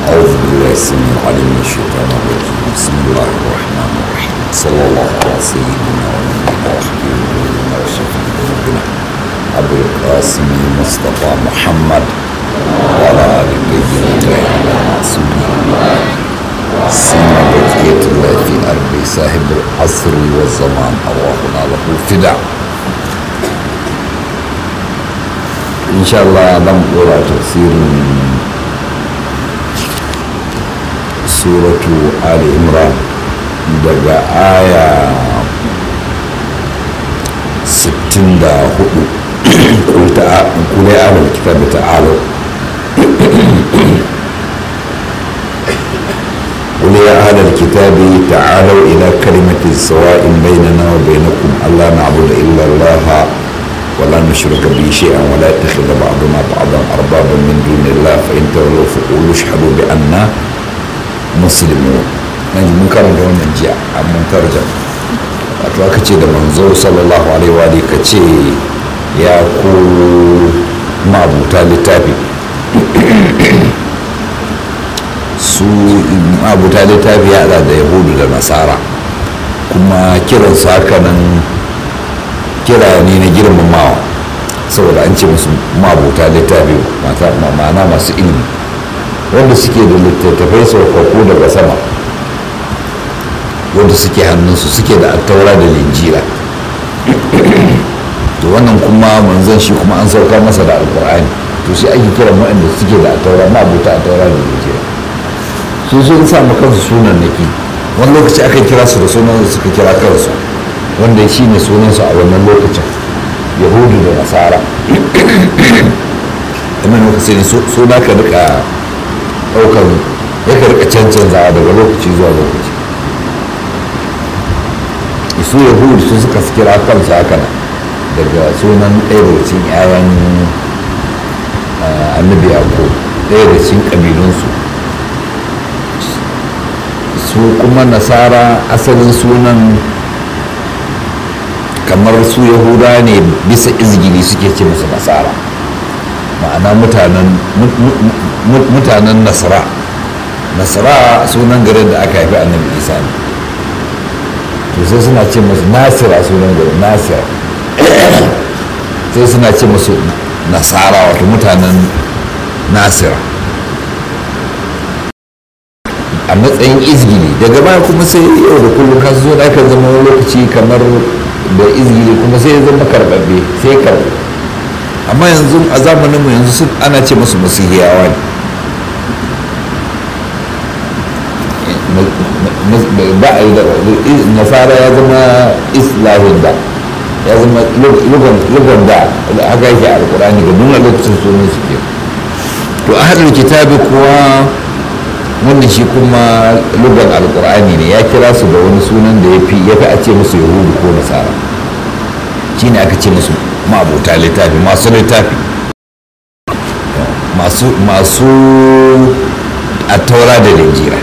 أعوذ بالله السميع العليم من الشيطان الرجيم بسم الله الرحمن الرحيم صلى الله على سيدنا ونبينا وحبيبنا وشفيع ذنوبنا أبو القاسم مصطفى محمد وعلى آل الطيبين المعصومين سيما بقية الله في أرض صاحب العصر والزمان أرواحنا له فداء إن شاء الله لم أرى تفسير suratu ali imran daga aya 64 kule alal kitabi ta'ala قل يا أهل الكتاب تعالوا إلى كلمة سواء بيننا وبينكم ألا نعبد إلا الله ولا نشرك به شيئا ولا يتخذ بعضنا بعضا أربابا من دون الله فإن تولوا فقولوا اشهدوا بأننا musulmi na ji mun karanta wannan jiya a mun tarjam wato aka ce da manzo sallallahu alaihi wa ka ce ya ku mabuta littafi su mabuta littafi ya da yahudu da nasara kuma kiransu haka nan kira ne na girmamawa saboda an ce musu mabuta littafi ma'ana masu ilimi wanda suke da littattafai saukakku daga sama wanda suke hannunsu suke da attaura da linjira to wannan kuma manzan shi kuma an sauka masa da alkur'ani to shi ake kiran waɗanda suke da attaura ma abuta attaura da linjira su sun samu kansu sunan naki wani lokaci aka kira su da sunan da suka kira kansu wanda shi ne sunansu a wannan lokacin yahudu da nasara imanu ka sai suna ka rika ɗaukar ya karka cancanza daga lokaci zuwa lokaci isu yahudu su suka kira kansu haka nan daga sunan ɗaya daga cikin 'ya'yan annabi ko ɗaya daga cikin ƙabilunsu su kuma nasara asalin sunan kamar su yahuda ne bisa izgili suke ce musu nasara ma'ana mutanen nasara nasara sunan garin da aka haifi annabi isa ne to sai suna ce musu nasira sunan garin nasira sai suna ce musu nasara wato mutanen nasira a matsayin izgili daga baya kuma sai yau da kullum kasu zo da aka zama wani lokaci kamar da izgili kuma sai ya zama karɓaɓɓe sai karɓe amma yanzu a zamanin mu yanzu sun ana ce musu masihiyawa ne ba a yi da nasara ya zama islahin da ya zama lugan da haka yake alkurani ga nuna lokacin sunan su ke to a hadin kitabi kuwa wannan shi kuma lugan alkur'ani ne ya kira su da wani sunan da ya fi a ce musu yahudu ko nasara shine aka ce musu ma'abuta littafi masu littafi masu a taura da linjira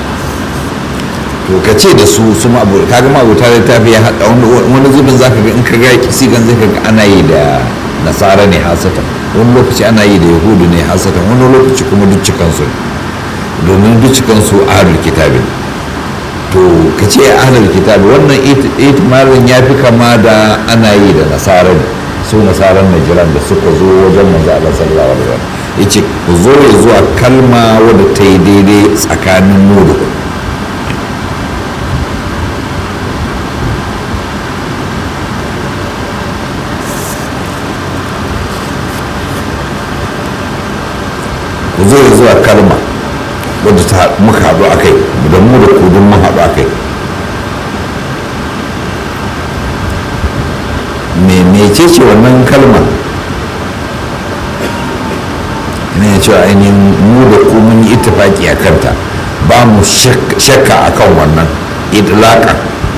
to ka ce da su su kaga ma'abuta littafi ya haɗa wani zubin za ka ga in ka ga sigan zai ga ana yi da nasara ne hasatan wani lokaci ana yi da yahudu ne hasatan wani lokaci kuma duk cikansu domin duk cikansu ahlul kitabin to ka ce ahlul kitabi wannan itimarin ya fi kama da ana yi da nasara ne su nasarar najiran da suka zo wajen manzo Allah sallallahu alaihi wasallam yace ku zo ya zuwa kalma wadda ta yi daidai tsakanin mu da ku ku zo ya zuwa kalma wadda ta muka haɗu a kai da mu da kudin mun haɗu a kai mece ce wannan kalma ne cewa ainihin mu da ku mun yi ittifaki a kanta ba mu shakka a kan wannan idlaka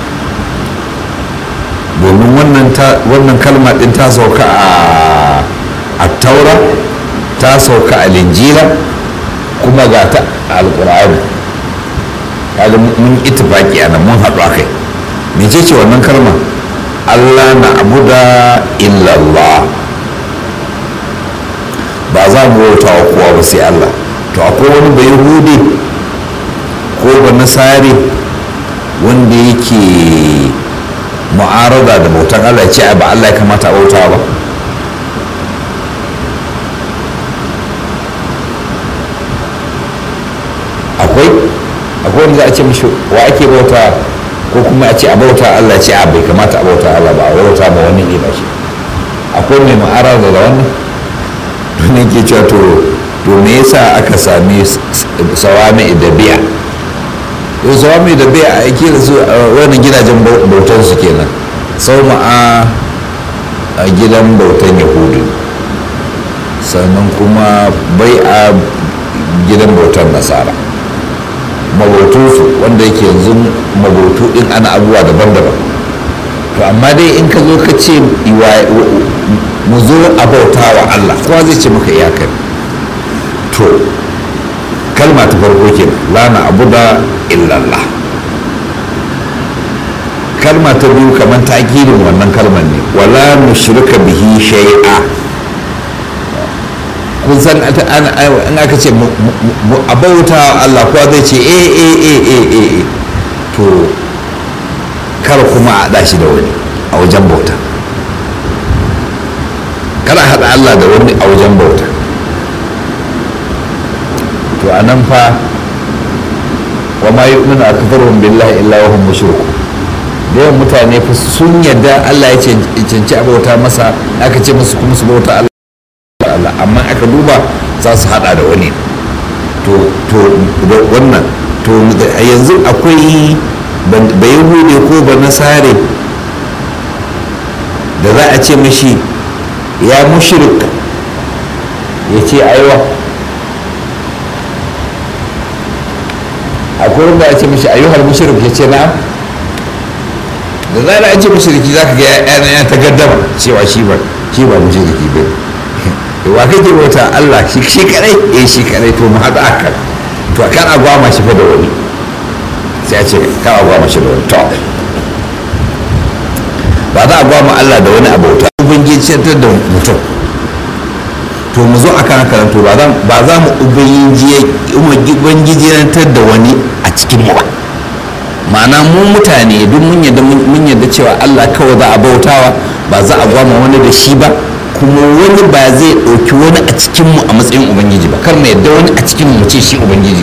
domin wannan kalma ɗin ta sauka a taura ta sauka a linjila kuma ga ta a alkur'ani kaga mun ittifaki a nan mun haɗu a kai mece ce wannan kalma Allah na abuda illallah ba za mu bauta wa kowa ba sai Allah to to akwai wani bai hude ko ba nasari wanda yake mu'arada da bautan allah ce ba allah ya kamata a bauta ba akwai akwai wanda za a ce mishi wa ake bauta ko kuma a ce a bauta allah ce a bai kamata a bauta allah ba a bauta ba wani ne ba shi akwai mai mu'arada da wannan ne ke cewa to to me yasa aka sami sawami da biya to sawami da biya a yake da su wani gidajen bautan su kenan sau ma'a a gidan bautan yahudu sannan kuma bai a gidan bautan nasara mabautunsu wanda yake yanzu mabautu din ana abubuwa daban-daban to amma dai in ka zo ka ce mu zo a bauta wa Allah kowa zai ce maka iyakar to kalma ta farko ke la na abu da illallah kalma ta biyu kamar takirin wannan kalmar ne wala mushrika bihi shay'a kun san in aka ce a bauta wa Allah kowa zai ce eh eh eh eh eh to kar kuma a haɗa shi da wani a wajen bauta kada haɗa Allah da wani a wajen bauta to a nan fa wa ma yu'minu aktharuhum billahi illa wa hum mushriku da yawan mutane fa sun yadda Allah ya cancanci a bauta masa aka ce musu kuma su bauta Allah amma aka duba za su haɗa da wani to to wannan to yanzu akwai bai hude ko ba nasare da za a ce mashi ya mushrik ya ce aiwa akwai wanda a ce mashi ayyuhar mushrik ya ce na'am da zara an ce mushriki za ka ga yana ya ta gaddama cewa shi ba shi ba mushriki ba wa kake bauta Allah shi shi kadai eh shi kadai to mu haɗa akan to kan agwama shi fa da wani sai a ce kan agwama shi da wani to ba za a gwama Allah da wani abauta ubangiji da mutum to mu zo akan haka to ba za mu ubangijiyantar da wani a cikin mu ba ma'ana mu mutane duk mun yadda mun yadda cewa Allah kawai za a bautawa ba za a gwama wani da shi ba kuma wani ba zai ɗauki wani a cikin mu a matsayin ubangiji ba kar mu yadda wani a cikin mu ce shi ubangiji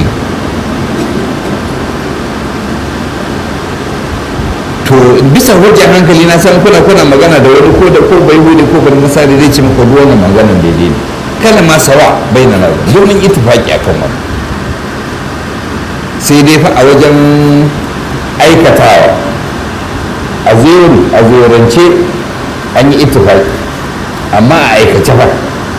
to bisa hujjar hankali na san kuna kuna magana da wani ko da ko bai hude ko ban misali zai ce maka duk wannan maganan daidai ne kana ma sawa bai na domin ittifaki akan wannan sai dai fa a wajen aikatawa a zero a zerance an yi ittifaki amma a aikace fa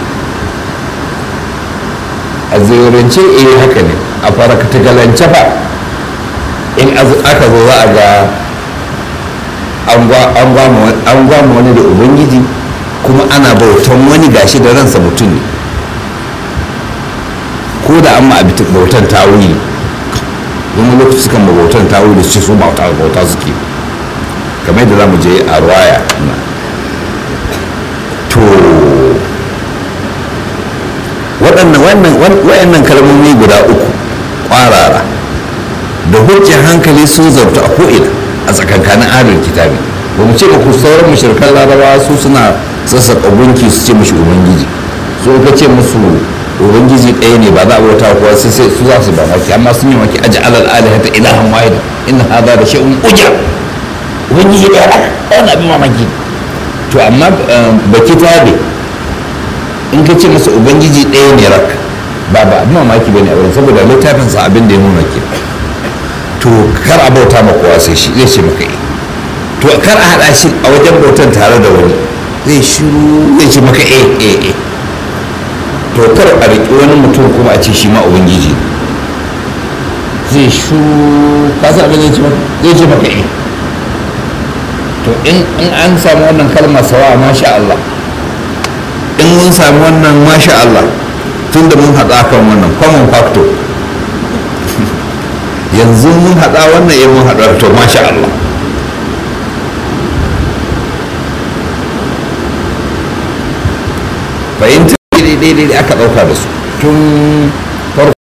a zerance eh haka ne a farakatagalance fa in aka zo za a ga an gwama wani da ubangiji kuma ana bautan wani gashi da ransa mutum ne ko da an ma bautan tawili wani lokaci sukan ma bautan tawili su ce su bauta bauta suke kamar yadda za mu je a ruwaya to waɗannan kalmomi guda uku ƙwarara da hujjar hankali sun zauta a ko'ina a tsakankanin adal kitabi ba mu ce ba ku sauran mashirkan larabawa su suna sassaƙa gunki su ce mashi ubangiji su ka ce musu ubangiji ɗaya ne ba za a bauta kuwa sai sai su za su ba maki amma sun yi maki aji alal alihata ilahan wahida inna hadha da shay'un uja ubangiji ɗaya ɗaya wani abin mamaki to amma ba kitabe in ka ce masa ubangiji ɗaya ne rak ba ba abin mamaki bane a wurin saboda littafinsa abin da ya nuna ke to kar a bauta ma kowa sai shi zai ce maka yi to kar a haɗa shi a wajen bautan tare da wani zai shiru zai ce maka eh eh eh to kar a riƙi wani mutum kuma a ce shi ma ubangiji zai shiru ka san abin zai ce maka zai ce maka eh to in an samu wannan kalma sawa masha Allah in mun samu wannan masha Allah tunda mun haɗa kan wannan common factor yanzu mun haɗa wannan ya mun haɗa to masha Allah fahimta daidai aka ɗauka da su tun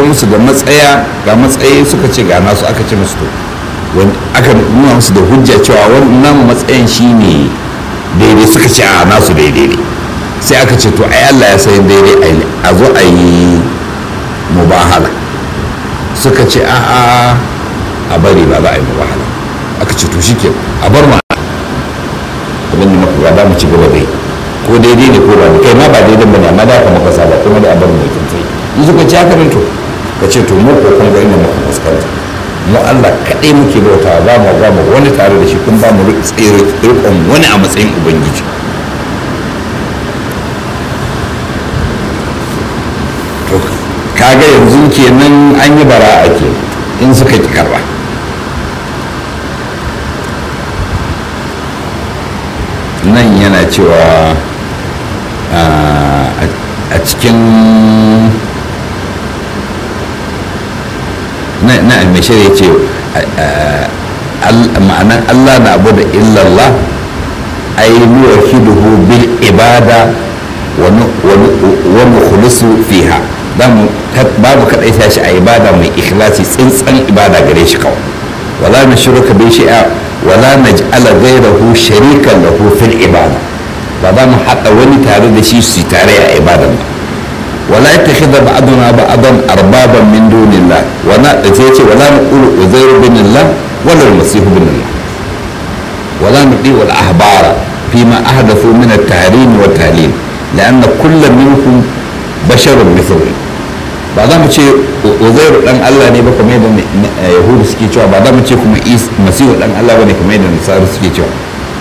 musu da matsaya ga matsayi suka ce ga nasu aka ce musu to aka nuna musu da hujja cewa wannan matsayin shine daidai suka ce a nasu daidai ne sai aka ce to ai Allah ya san daidai a zo a yi mubahala suka ce a a a bari ba za a yi mubahala aka ce to shike a bar ma abin da muka ga mu ci gaba dai ko daidai ne ko ba kai ma ba daidai bane amma da ka muka saba kuma da a bar mu kin sai in suka ci haka to ka ce to mu ko kun ga inda muka fuskanta mu Allah kaɗai muke bauta ba mu ba mu wani tare da shi kun ba mu rikon wani a matsayin ubangiji to kaga yanzu kenan an yi bara ake in suka ki karba nan yana cewa a cikin na almashir ya ce ma'anan allah na abu da illallah ai nuwahiduhu bil ibada wa nukhlisu fiha babu kadai ta shi a ibada mai ikhlasi tsintsan ibada gare shi kawai wala na shirka bi shi'a wala naj'ala ghayrahu sharikan lahu fil ibada ba za mu haɗa wani tare da shi su tare a ibadan ba wala yattakhidha ba'duna ba'dan arbaban min dunillah wala sai ce wala naqulu uzairu bin Allah wala al-masih bin Allah wala nudi wal ahbara فيما أحدثوا من التحريم والتعليم لأن كل منهم بشر مثله ba za mu ce uzairu dan Allah ne ba kamar yadda yahudu suke cewa ba za mu ce kuma masihu dan Allah ba ne kamar yadda nasaru suke cewa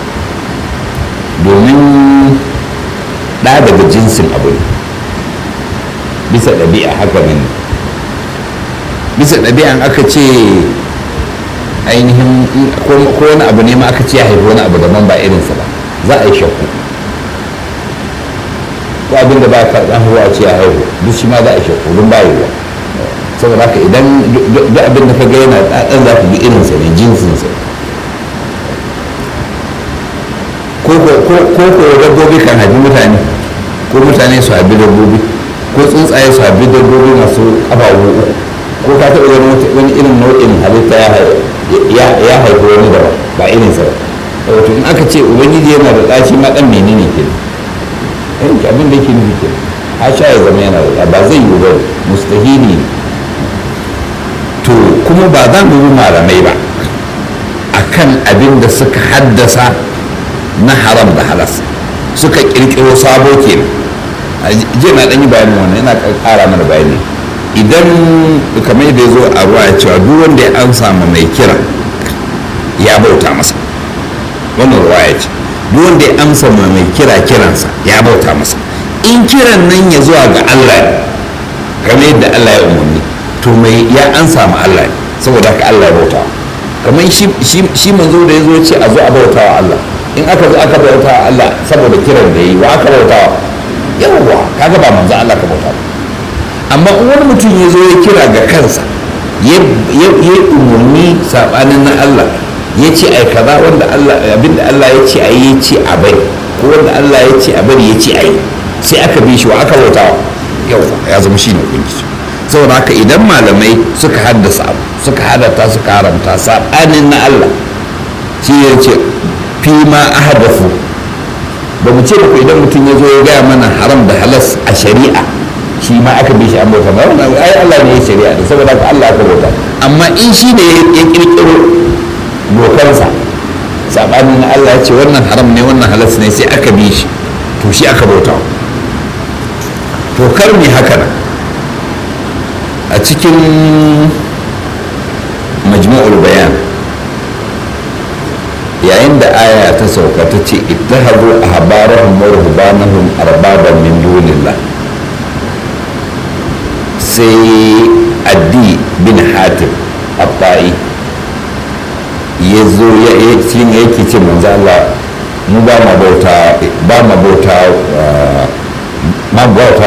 domin ɗa daga jinsin abu ne bisa ɗabi'a haka ne bisa ɗabi'an aka ce ainihin ko wani abu ne ma aka ce ya haifi wani abu daban ba irinsa ba za a yi shakku ko abinda ba ka dan huwa ce ya haihu duk shi ma za a shakku don ba yiwuwa saboda haka idan duk abin da ka ga yana ɗan za ka ga irinsa ne jinsinsa ko ko dabbobi kan haifi mutane ko mutane su haifi dabbobi ko tsuntsaye su haifi dabbobi masu ƙafafu uku ko ka taɓa ganin wani irin nau'in halitta ya haifi wani daban ba irinsa ba wato in aka ce ubangiji yana da ɗaci ma ɗan menene ke yanki abin da ke nufi ke a sha ya zama yana da ba zai yi ba mustahili to kuma ba za mu yi malamai ba akan abin da suka haddasa na haram da halas suka kirkiro sabo ke jiya na ɗan yi bayanin wannan yana ƙara mana bayani idan kamar yadda ya zo a ruwa ya cewa duk wanda ya an samu mai kira ya bauta masa wannan ruwaya ce duk wanda ya amsa ma mai kira kiransa ya bauta masa in kiran nan ya zuwa ga Allah ne kamar yadda Allah ya umarni to mai ya ansa ma Allah ne saboda haka Allah ya bauta kamar shi manzo da ya zo ce a zo a bauta wa Allah in aka zo aka bauta wa Allah saboda kiran da yi wa aka bauta wa yawwa kaga ba manzo Allah ka bauta ba amma in wani mutum ya zo ya kira ga kansa ya yi umarni sabanin na Allah ya ce ai kaza wanda Allah abinda Allah ya ce ai ya ce a bari ko wanda Allah ya ce a bari ya ce ai sai aka bi shi wa aka bauta yau ya zama shi ne ubangiji saboda haka idan malamai suka haddasa abu suka halatta suka haramta sabanin na Allah shi ya ce fi ma ahadafu ba mu ce ba idan mutum ya zo ya gaya mana haram da halas a shari'a shi ma aka bi shi an bauta ba wannan ai Allah ne ya shari'a da saboda haka Allah aka bauta amma in shi ne ya kirkiro dokansa sabanin na Allah ya ce wannan haram ne wannan halas ne sai aka bi shi to shi aka bauta to kar mi haka nan a cikin majmu'ul bayan yayin da aya ta sauka ta ce ittahabu ahbarahum wa ruhbanahum arbaban min dunillah sai addi bin hatim abba'i ya zo ya shi ne yake ce manzo Allah mu ba ma bauta ba ma bauta ma bauta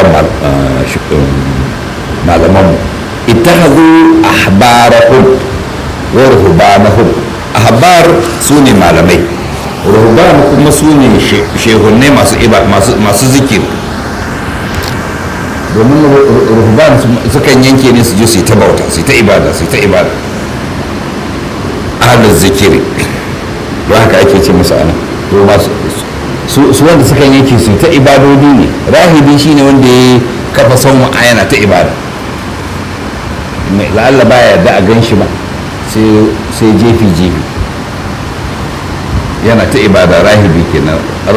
malaman mu ittakhadhu ahbarahum wa ruhbanahum ahbar su ne malamai ruhban kuma su ne shehunne masu iba masu masu zikir domin ruhban sukan yanke ne su je su yi ta bauta su yi ta ibada su yi ta ibada ahlul zikiri don haka ake ce musu ana to ba su wanda sukan yanke su ta ibadodi ne rahibi shine wanda ya kafa son yana ta ibada la'alla baya yarda a gan shi ba sai jefi jefi yana ta ibada rahibi kenan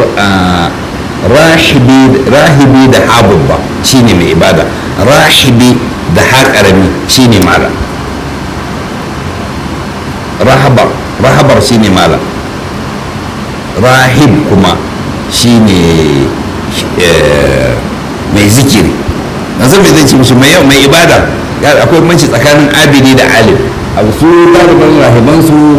rahibi da habubba shine mai ibada rahibi da haƙarami shine mala rahabar rahabar shine mala rahib kuma shine mai zikiri na zai zai ci musu mai yau mai ibada akwai manci tsakanin abidi da alim abu su ɗaliban rahiban su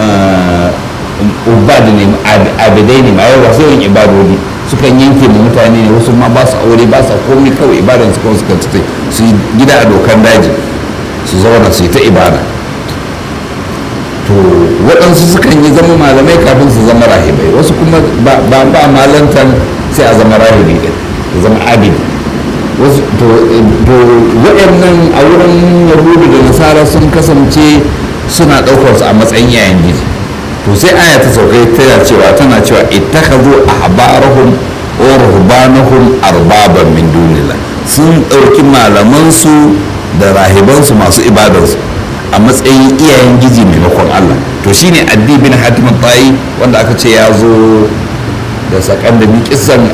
ubad ne abidai ne ma yawa sai yin ibadodi sukan yanke mu mutane ne wasu ma ba su aure ba su komai kawai ibadan su kawai suka tutai su yi gida a dokan daji su zauna su yi ta ibada to waɗansu sukan yi zama malamai kafin su zama rahibai wasu kuma ba ba malantan sai a zama rahibi ɗin ya zama abidi wasu to waɗannan a wurin yahudu da nasara sun kasance suna ɗaukar su a matsayin yayan gizi to sai aya ta sauka tana cewa tana cewa ittakhadhu ahbarahum wa ruhbanahum arbaban min dunillah sun ɗauki malamansu da rahibansu masu ibadarsu a matsayin iyayen gizi maimakon Allah to shine addi bin hatim tayi wanda aka ce ya zo da sakan da kisan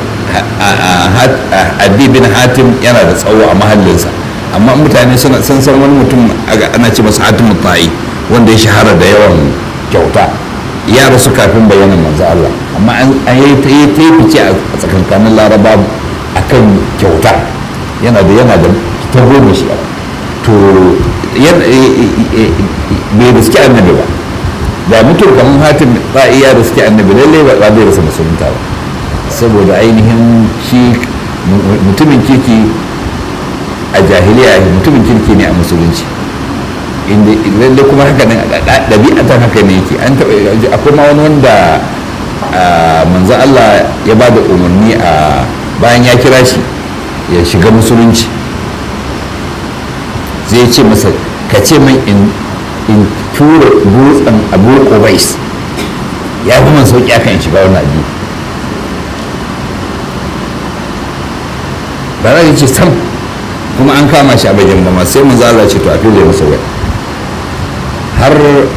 addi bin hatim yana da tsawo a mahallinsa amma mutane suna san san wani mutum ana ce masa hatim tayi wanda ya shahara da yawan kyauta ya rasu kafin bayanan manzo Allah amma an yi ta yi ta fice a tsakankanin laraba akan kyauta yana da yana da ta goma shi to bai riski annabi ba da mutum kamar hatim ba iya riski annabi lallai ba zai rasa musulunta ba saboda ainihin shi mutumin kirki a jahiliya mutumin kirki ne a musulunci inda lalle kuma haka nan ɗabi'atan haka ne yake an taɓa akwai ma wani wanda manzo Allah ya ba da umarni a bayan ya kira shi ya shiga musulunci zai ce masa ka ce min in tura dutsen abu qubais ya fi man sauki akan in shiga wannan addini ba za ce sam kuma an kama shi a bakin gama sai manzo Allah ce to a fili masa wai har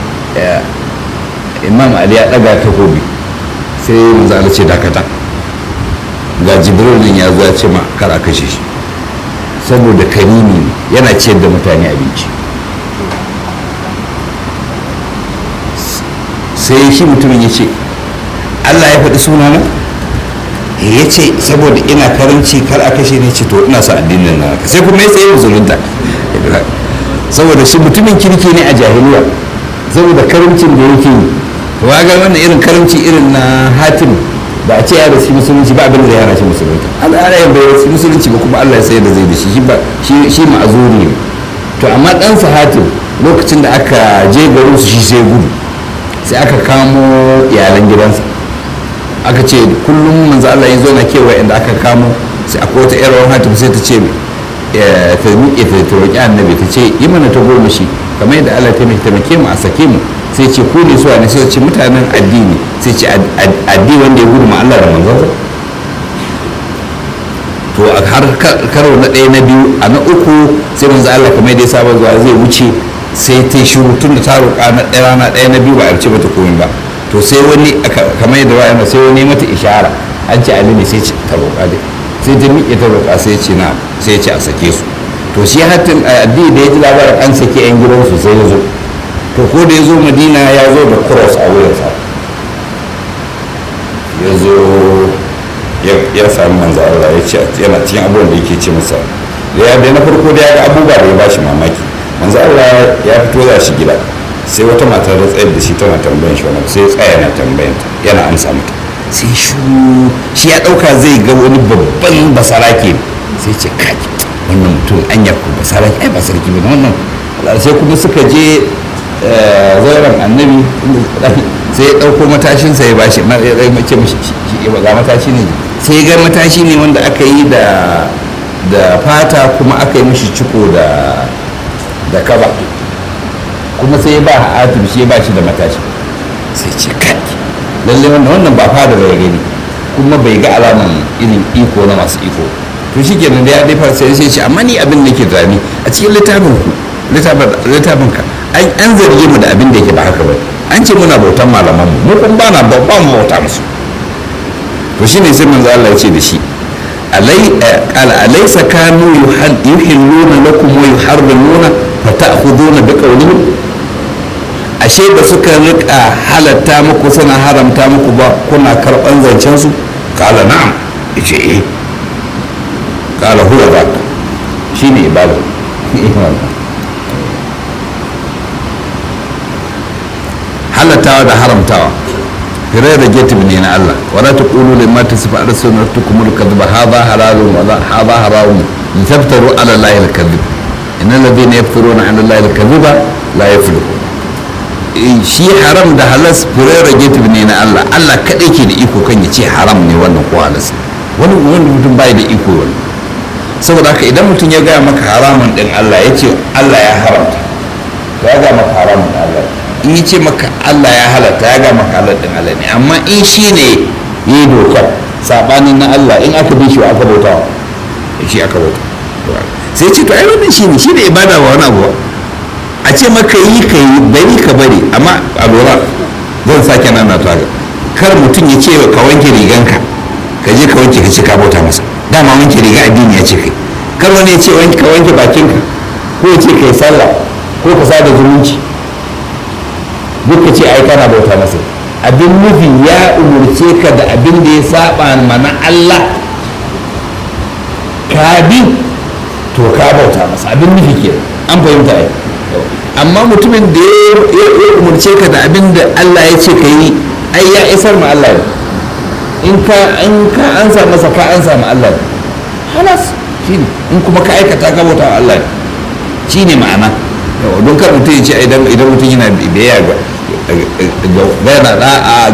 imam ali ya daga takobi sai manzo Allah ce dakata ga jibril nan ya zo ya ce ma kar a kashe shi saboda karimi yana ciyar da mutane abinci sai shi mutumin ya ce Allah ya faɗi sunana ya ce saboda ina karanci kar a kashe ne ce to ina sa addinin na sai kuma ya tsaye musulunta saboda shi mutumin kirki ne a jahiliya saboda karamcin da yake yi to ga wannan irin karamci irin na hatim ba a ce ya rasu musulunci ba abin da ya rasu musulunci Allah ya bai rasu musulunci ba kuma Allah ya sayar da zai da shi shi ba shi shi ma'azuri ne to amma dan sa hatim lokacin da aka je garin su shi sai gudu sai aka kamo iyalan gidansa aka ce kullum manzo Allah ya zo na kewa inda aka kamo sai akwai wata yar hatim sai ta ce ta miƙe ta roƙi annabi ta ce yi mana ta goma shi kamar yadda Allah ta taimake mu a sake mu sai ce ku ne suwa ne sai ce mutanen addini sai ce addini wanda ya gudu ma Allah da manzansa to a har karo na ɗaya na biyu a na uku sai manzo Allah kamar yadda ya saba zuwa zai wuce sai ta shiru tun da ta roƙa na ɗaya rana ɗaya na biyu ba a ce mata komai ba to sai wani kamar yadda wa'ana sai wani mata ishara an ce ali ne sai ce ta roƙa dai sai ta miƙe ta roƙa sai ce na sai ce a sake su to shi hatin addini da ya ji labarin an sake yan gidansu sai ya zo to ko da ya zo madina ya zo da cross a wuyansa ya zo ya sami manzo Allah ya ce yana cikin abubuwan da yake ce masa da ya na farko da ya ga abubuwa da ya bashi mamaki manzo Allah ya fito za shi gida sai wata mata da tsayar da shi tana tambayan shi wani sai ya tsaya yana tambayan ta yana amsa mata sai shu shi ya dauka zai ga wani babban basarake sai ce kai wannan mutum an ya ku basarake ai ba sarki ba wannan sai kuma suka je zauren annabi sai ya dauko matashinsa ya bashi ya ce mishi ga matashi ne sai ga matashi ne wanda aka yi da da fata kuma aka yi mishi ciko da da kaba kuma sai ba hatim shi ba shi da matashi sai ce kai lalle wannan wannan ba fada bai gani kuma bai ga alaman irin iko na masu iko to shi kenan da ya dai fara sai sai ce amma ni abin da ke tunani a cikin littafin ku littafin ka an zarge mu da abin da yake ba haka ba an ce muna bautan malaman mu mu kun bana ba mu bauta musu to shine sai manzo Allah ya ce da shi alai qala alaysa kanu yuhilluna lakum wa yuharrimuna fata'khuduna bi qawlihim ashe da suka rika halatta muku suna haramta muku ba kuna karban zancen su qala na'am yace eh qala huwa zaka shine ibada halattawa da haramtawa firai da getib ne na Allah wala ta ƙulu da mata su fa'ar sunar tukumul kadba haza halalun wa haza haramun in taftaru ala lahi al-kadhib inna alladhina yaftaruna ala lahi al-kadhiba la yuflihun shi haram da halas firai da getib ne na Allah Allah kadai ke da iko kan ya ce haram ne wannan ko halas wani wani mutum bai da iko wani saboda haka idan mutum ya gaya maka haramun din Allah ya ce Allah ya haramta ya gaya maka haramun Allah in ce maka Allah ya halatta ya ga maka halar din Allah ne amma in shi ne ya yi dokar sabanin na Allah in aka bi shi wa aka bauta wa shi aka bauta sai ce to ai wannan shi ne shi ne ibada ba wani abu a ce maka yi ka yi bari ka bari amma a lura zan sake nana ta ga kar mutum ya ce ka wanke riganka ka je ka wanke ka ce ka bauta masa dama wanke riga addini ya ce kai kar wani ya ce ka wanke bakinka ko ya ce ka yi sallah ko ka sada zumunci duka ce ai kana bauta masa abin nufi ya umurce ka da abin da ya saba mana Allah ka bi to ka bauta masa abin nufi ke an fahimta ai amma mutumin da ya umurce ka da abin da Allah ya ce ka yi ai ya isar ma Allah in ka in ka ansa masa ka ansa ma Allah halas shine in kuma ka aikata ka bauta wa Allah shine ma'ana don kar mutum ya ce idan mutum yana biyayya ga yana da'a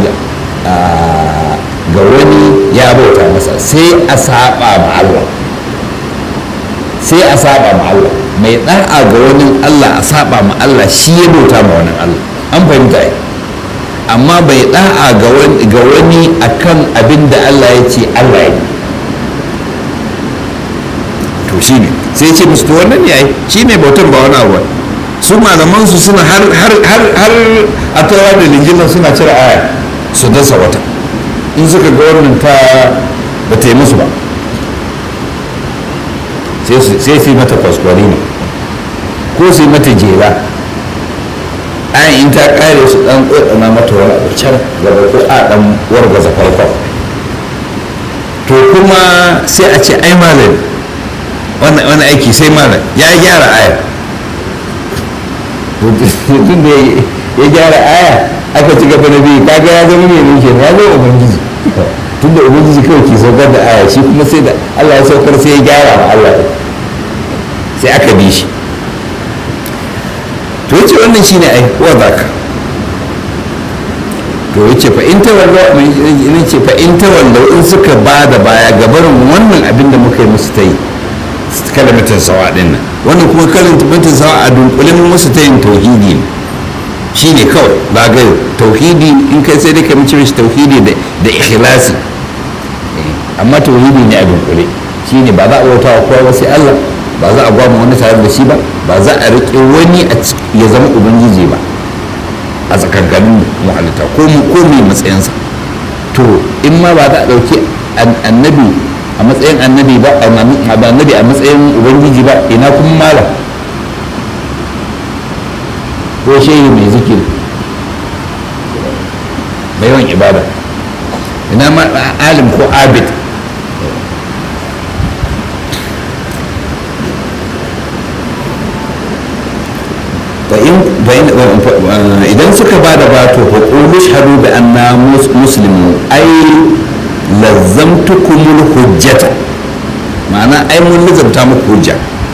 ga wani ya bauta masa sai a saba ma Allah sai a saba ma Allah mai da'a ga wani Allah a saba ma Allah shi ya bauta ma wani Allah an fahimta yi amma bai da'a ga wani akan abin da Allah ya ce Allah ya to shi ne sai ce musu to wannan yayi shi ne bautan ba wani abu su malaman su suna har har har har a tawa da linjila suna cire aya su dasa wata in suka ga wannan ta ba ta yi musu ba sai su yi mata kwaskwari ne ko su yi mata jera ayan in ta kare su dan tsotsana mata wani abu can gaba ko a dan wargaza farkon to kuma sai a ce ai malam wani aiki sai malam ya gyara aya tun da ya gyara aya aka ci gaba da biyu kaga ya zama mai mulki ya zama ubangiji tun da ubangiji kawai ke saukar da aya shi kuma sai da allah ya saukar sai ya gyara ma allah sai aka bi shi to yace wannan shine ai wa zaka to yace fa in tawalla in ce fa in tawalla in suka ba da baya gabarin wannan abin da muka yi musu ta yi kalmatin sawa din nan wannan kuma kalmatin sawa a dunkulin musu ta yin tauhidi ne shine kawai ba ga tauhidi in kai sai dai ka mace mishi tauhidi da ikhlasi amma tauhidi ne a dunkule shine ba za a bauta wa kowa sai Allah ba za a gwamma wani tare da shi ba ba za a riƙe wani ya zama ubangiji ba a tsakankanin muhalitta ko ko mai matsayinsa to in ma ba za a ɗauki annabi a matsayin annabi ba annabi a matsayin ubangiji ba ina kuma mala ko shehi mai zikiri mai yawan ibada ina ma alim ko abid idan suka ba da bato fa qulu shahadu bi anna muslimun ai lazzamtukumul hujjata ma'ana ai mun lazamta muku hujja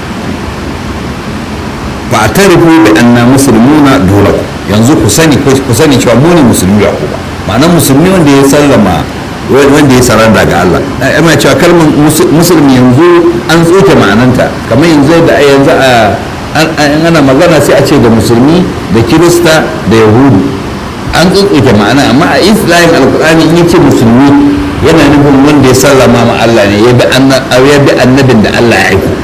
fa atarifu bi anna muslimuna dole yanzu ku sani ku sani cewa mu ne musulmi ya ku ba ma'ana musulmi wanda ya sallama wanda ya saranda ga Allah ana cewa kalmar musulmi yanzu an tsoke ma'ananta kamar yanzu da yanzu a ana magana sai a ce da musulmi da kirista da yahudu an tsoke ma'ana amma a islamin alkur'ani in yace musulmi yana nufin wanda ya sallama ma Allah ne ya bi annabin da Allah ya aiko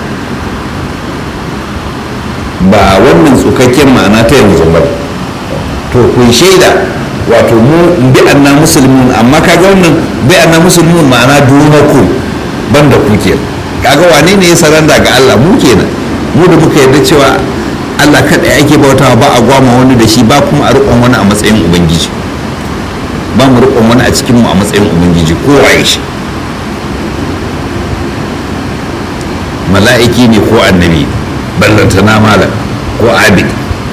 ba wannan tsukakken ma'ana ta yanzu ba to kun shaida wato mu bi anna musulmin amma kaga wannan bi anna musulmin ma'ana dunaku banda ku ke kaga wane ne ya saranda ga Allah mu kenan mu da muka yarda cewa Allah kada ake bautawa ba a gwama wani da shi ba kuma a riƙon wani a matsayin ubangiji ba mu riƙon wani a cikin mu a matsayin ubangiji ko waye shi mala'iki ne ko annabi ballantana malam ko abid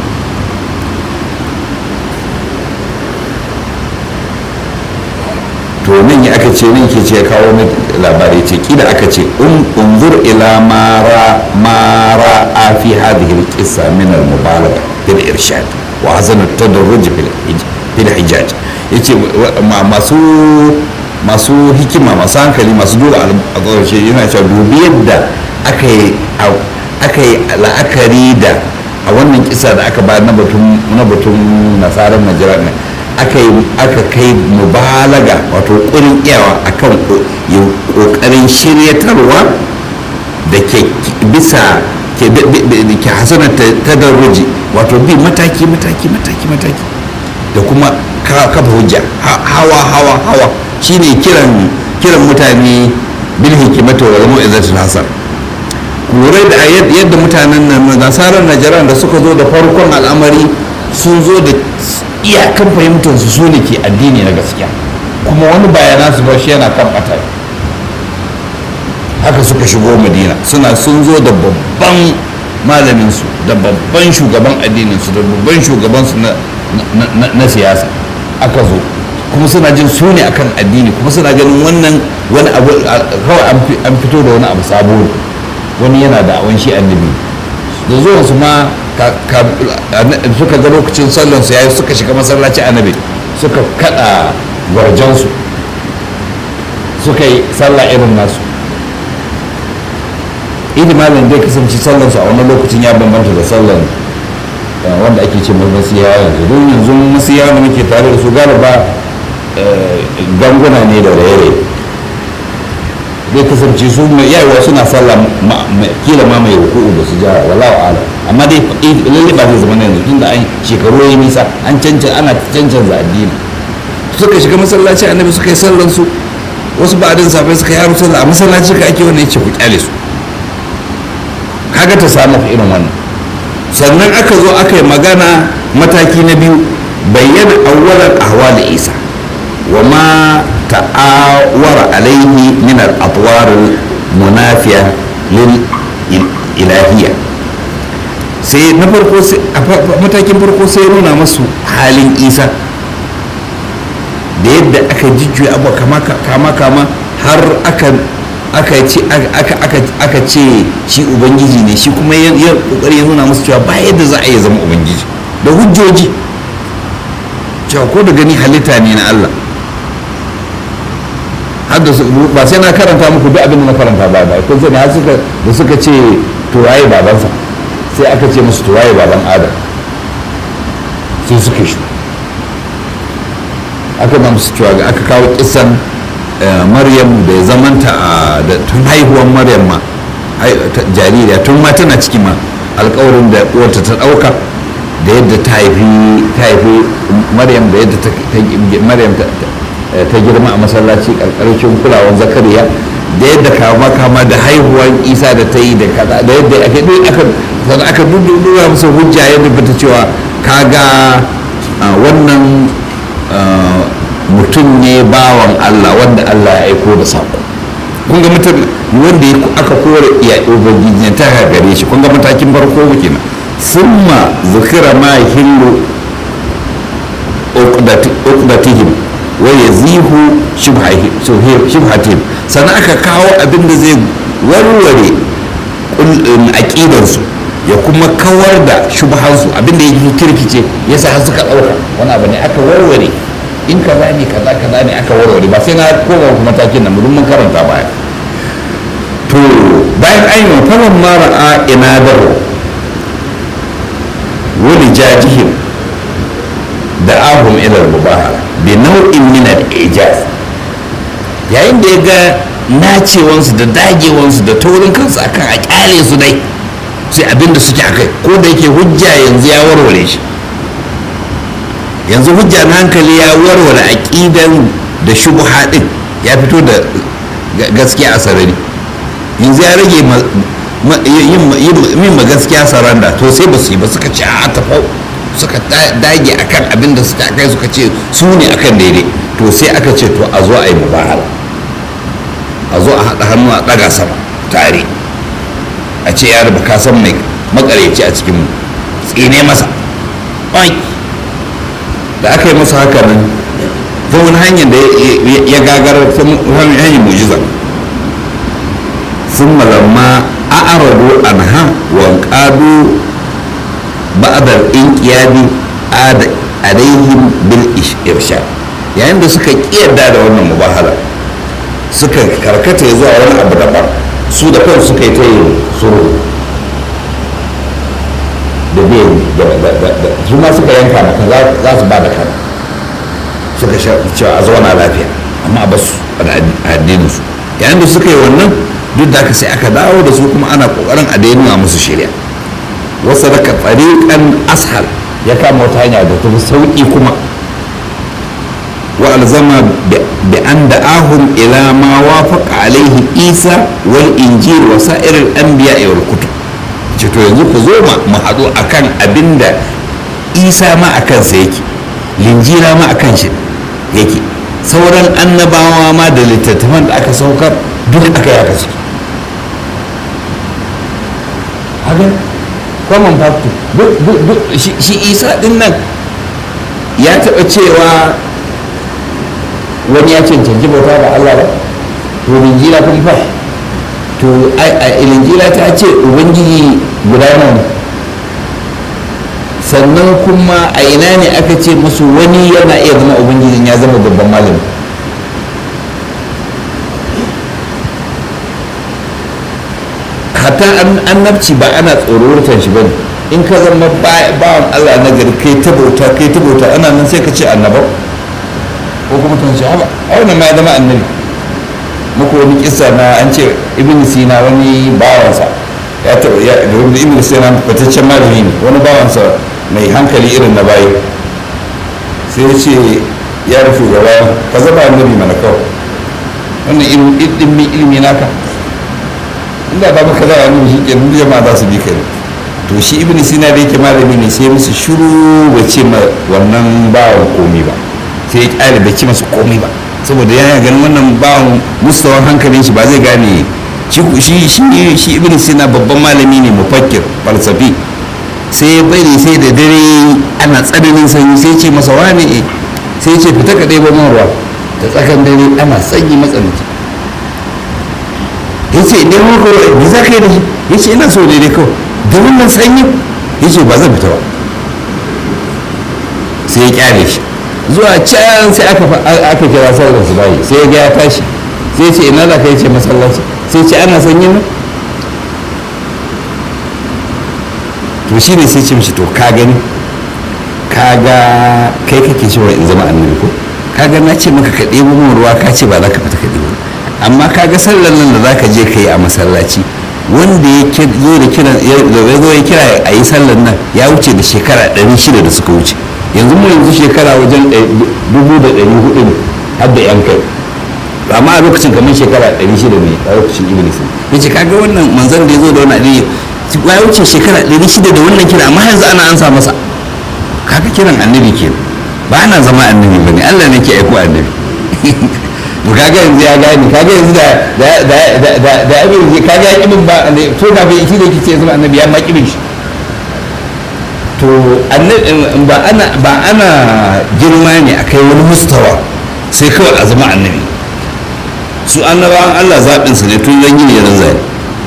to nan ya aka ce nan ke ce kawo mai labari ce kila aka ce unzur ila mara mara a fi hadhihi alqissa min almubalagha bil irshad wa hazan at-tadarruj fil hijaj yace masu masu hikima masu hankali masu dole a ƙarshe yana cewa dubi yadda aka yi aka yi la'akari da a wannan kisa da aka ba na batun na batun nasarar najeriya ne aka yi aka kai mubalaga wato ƙurin iyawa akan ƙoƙarin shiryatarwa da ke bisa ke hasana ta darruji wato bi mataki mataki mataki mataki da kuma kafa hujja hawa hawa hawa shine kiran kiran mutane bil hikimata wal mu'izatul hasan lura da yadda mutanen nan nasarar najaran da suka zo da farkon al'amari sun zo da iyakan fahimtar su su ne ke addini na gaskiya kuma wani bayana su ba shi yana kan bata haka suka shigo madina suna sun zo da babban malaminsu da babban shugaban addininsu da babban shugabansu na siyasa aka zo kuma suna jin su ne akan addini kuma suna ganin wannan wani abu kawai an fito da wani abu sabo wani yana da awon shi annabi da zuwan su ma suka ga lokacin sallan su yayi suka shiga masallaci annabi suka kada gwarjansu suka yi sallah irin nasu idi malam dai kasance sallan su a wani lokacin ya bambanta da sallan wanda ake ce masiya yanzu don yanzu masiya da muke tare da su galiba ganguna ne da raye zai kasance su mai yawa suna sallah kila ma mai ruku'u da su jara wallahu ala amma dai lalle ba zai zama na yanzu tunda an shekaru ya nisa an cancan ana cancanza addini suka shiga masallaci annabi suka yi sallan su wasu ba adin safai suka yaro sallah a masallaci ka ake wannan yace ku kyale su kaga ta samu irin wannan sannan aka zo aka yi magana mataki na biyu bayyana awwalan ahwal isa wa ma ta'awara alaihi min al-atwar munafiya lil ilahiyya sai na farko matakin farko sai nuna masu halin isa da yadda aka jijjuya abu kama kama har aka aka ce aka ce shi ubangiji ne shi kuma ya kokari ya nuna musu cewa ba yadda za a yi zama ubangiji da hujjoji cewa ko da gani halitta ne na Allah har da ba sai na karanta muku duk abin da na karanta ba ba kun sani har suka da suka ce to waye babansa sai aka ce musu to waye baban Adam sai suka shi aka ba musu cewa aka kawo kisan maryam da ya zamanta a da tun haihuwar maryam ma jaririya tun ma tana ciki ma alkawarin da uwarta ta dauka da yadda ta haifi ta haifi maryam da yadda maryam ta girma a masallaci karkashin kulawar zakariya da yadda kama kama da haihuwar isa da ta yi da kaza da yadda aka aka sannan aka dudura musu hujja yadda bata cewa kaga wannan mutum ne bawan Allah wanda Allah ya aiko da sako kun ga mutum wanda aka kore iya ubangiji ta gare shi kun ga matakin farko kenan summa zikira ma hillu uqdatihim wa yazihu shubhatihim sannan aka kawo abin da zai warware aƙidarsu ya kuma kawar da shubhansu abin da ya kirkice yasa har suka ɗauka wani abu ne aka warware in kaza ne kaza kaza ne aka warware ba sai na koma kuma matakin nan mun karanta baya to bayan an yi falon mara a ina daro wani jajihim da ahum ilar mubahala bi nau'in min al-ijaz yayin da ya ga nacewansu da dagewansu da taurin kansu akan a kyale su dai sai abinda suke akai ko da yake hujja yanzu ya warware shi yanzu hujja na hankali ya warware aqidan da shubha din ya fito da gaskiya a sarari yanzu ya rage yin ma gaskiya saranda to sai ba su yi ba suka ce a tafau suka dage akan abin da suka kai suka ce su ne akan daidai to sai aka ce to a zo a yi mubahala a zo a haɗa hannu a ɗaga sama tare a ce ya raba kasan mai makareci a cikin mu tsine masa da aka yi masa haka nan ta wani hanyar da ya gagara ta hanyar mujiza sun malamma a arado anha wa ƙadu ba'adar inƙiyadi alaihim bil irshad yayin da suka ƙiyarda da wannan mubahala suka karkata zuwa wani abu daban su da kansu suka yi ta yin suru da biyan su ma suka yanka maka za su ba da kan suka cewa a zauna lafiya amma a basu a addininsu yayin da suka yi wannan duk da aka sai aka dawo da su kuma ana kokarin a daina musu shirya wasu daga tsariƙan ashal ya kama wata hanya da ta sauƙi kuma wa alzama bi an da'ahum ila ma wafaqa alaihi isa wal injil wa sa'iril anbiya wal kutub ce to yanzu ku zo mu haɗu akan abinda isa ma akan sa yake linjira ma akan shi yake sauran annabawa ma da littattafan da aka saukar duk aka yi aka ciki haka common factor shi isa din nan ya taɓa cewa wani ya cancanci bauta da allah ba to linjira kun fa to linjira ta ce ubangiji guda nan sannan kuma a ina ne aka ce musu wani yana iya zama ubangijin ya zama babban malami hatta annabci ba ana tsorortar shi bane in ka zama bawan allah na gari kai ta bauta kai ta bauta ana nan sai ka ce annabau ko kuma tun shi haba a wannan ma ya zama annabi muku wani kisa na an ce ibn sina wani bawansa ya taɓa ya ibn sina fitaccen malami ne wani bawansa mai hankali irin na bayi sai ya ce ya rufe gaba ka zama annabi mana kawai wannan ilimi ilimi naka inda ba maka za a nuna shi ke nuna jama'a za su bi kai to shi ibn sina da yake malami ne sai musu shiru bai ce ma wannan bawan komi ba sai ya kyale bai ce masa komi ba saboda yana ganin wannan bawan mustawan hankalin shi ba zai gane shi shi shi ibn sina babban malami ne mufakkir falsafi sai ya bari sai da dare ana tsananin sanyi sai ce masa wane sai ce fita ka ɗaya man ruwa da tsakan dare ana sanyi matsananci ya ce ne mun kawai me za ka yi da shi ya ce ina so daidai kawai da wannan sanyi ya ce ba zan fita ba sai ya kyale shi zuwa can sai aka aka kira sallar su bayi sai ya ga ya tashi sai ya ce ina za ka yi ce masallaci sai ce ana sanyi nan to shi ne sai ce mishi to ka gani ka ga kai kake cewa in zama annabi ko ka ga na ce maka ka ɗebo min ruwa ka ce ba za ka fita ka ɗebo amma ka ga sallar nan da za ka je ka yi a masallaci wanda ya zo da kira ya zo ya kira a yi sallar nan ya wuce da shekara ɗari shida da suka wuce yanzu mu yanzu shekara wajen dubu da ɗari hudu ne har da yan kai amma a lokacin kamar shekara ɗari shida ne a lokacin iblis ya ce kaga wannan manzan da ya zo da wani addini ya wuce shekara ɗari shida da wannan kira amma yanzu ana ansa masa kaga kiran annabi ke ba ana zama annabi ba ne allah ne ke aiko annabi to kaga yanzu ya gani kaga yanzu da da da da da abin kaga ya kibin ba to da bai shi da yake ce zama annabi ya ma kibin shi to ba ana ba ana girma ne akai wani mustawa sai kawai a zama annabi su annabawan Allah zaɓinsa ne tun zan yi ne zai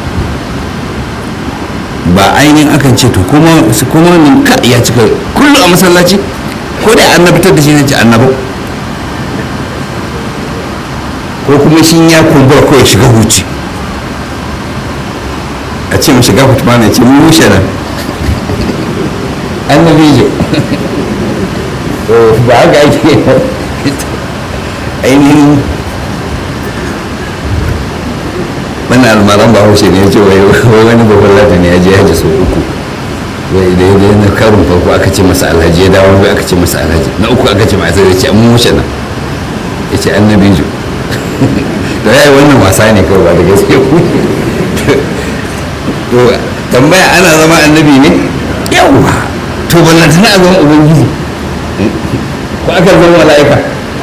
ba ainihin akan ce to kuma su kuma min ka ya cika kullum a masallaci ko da an fitar da shi ne ce annabau ko kuma shi ya kumbura ko ya shiga huci a ce mu shiga fitma ne ce mu mushe nan annabi jo ba haka ake ainihin wani almaran ba haushe ne ya ce wai wani babban lati ne ya je haji sau uku wai da ya na karin farko aka ce masa alhaji ya dawo wai aka ce masa alhaji na uku aka ce masa ya ce an mushe nan ya ce annabi jo da ya yi wannan wasa ne kawai ba da gaske to tambaya ana zama annabi ne yawwa to ballantana a zama ubangiji ko aka zama mala'ika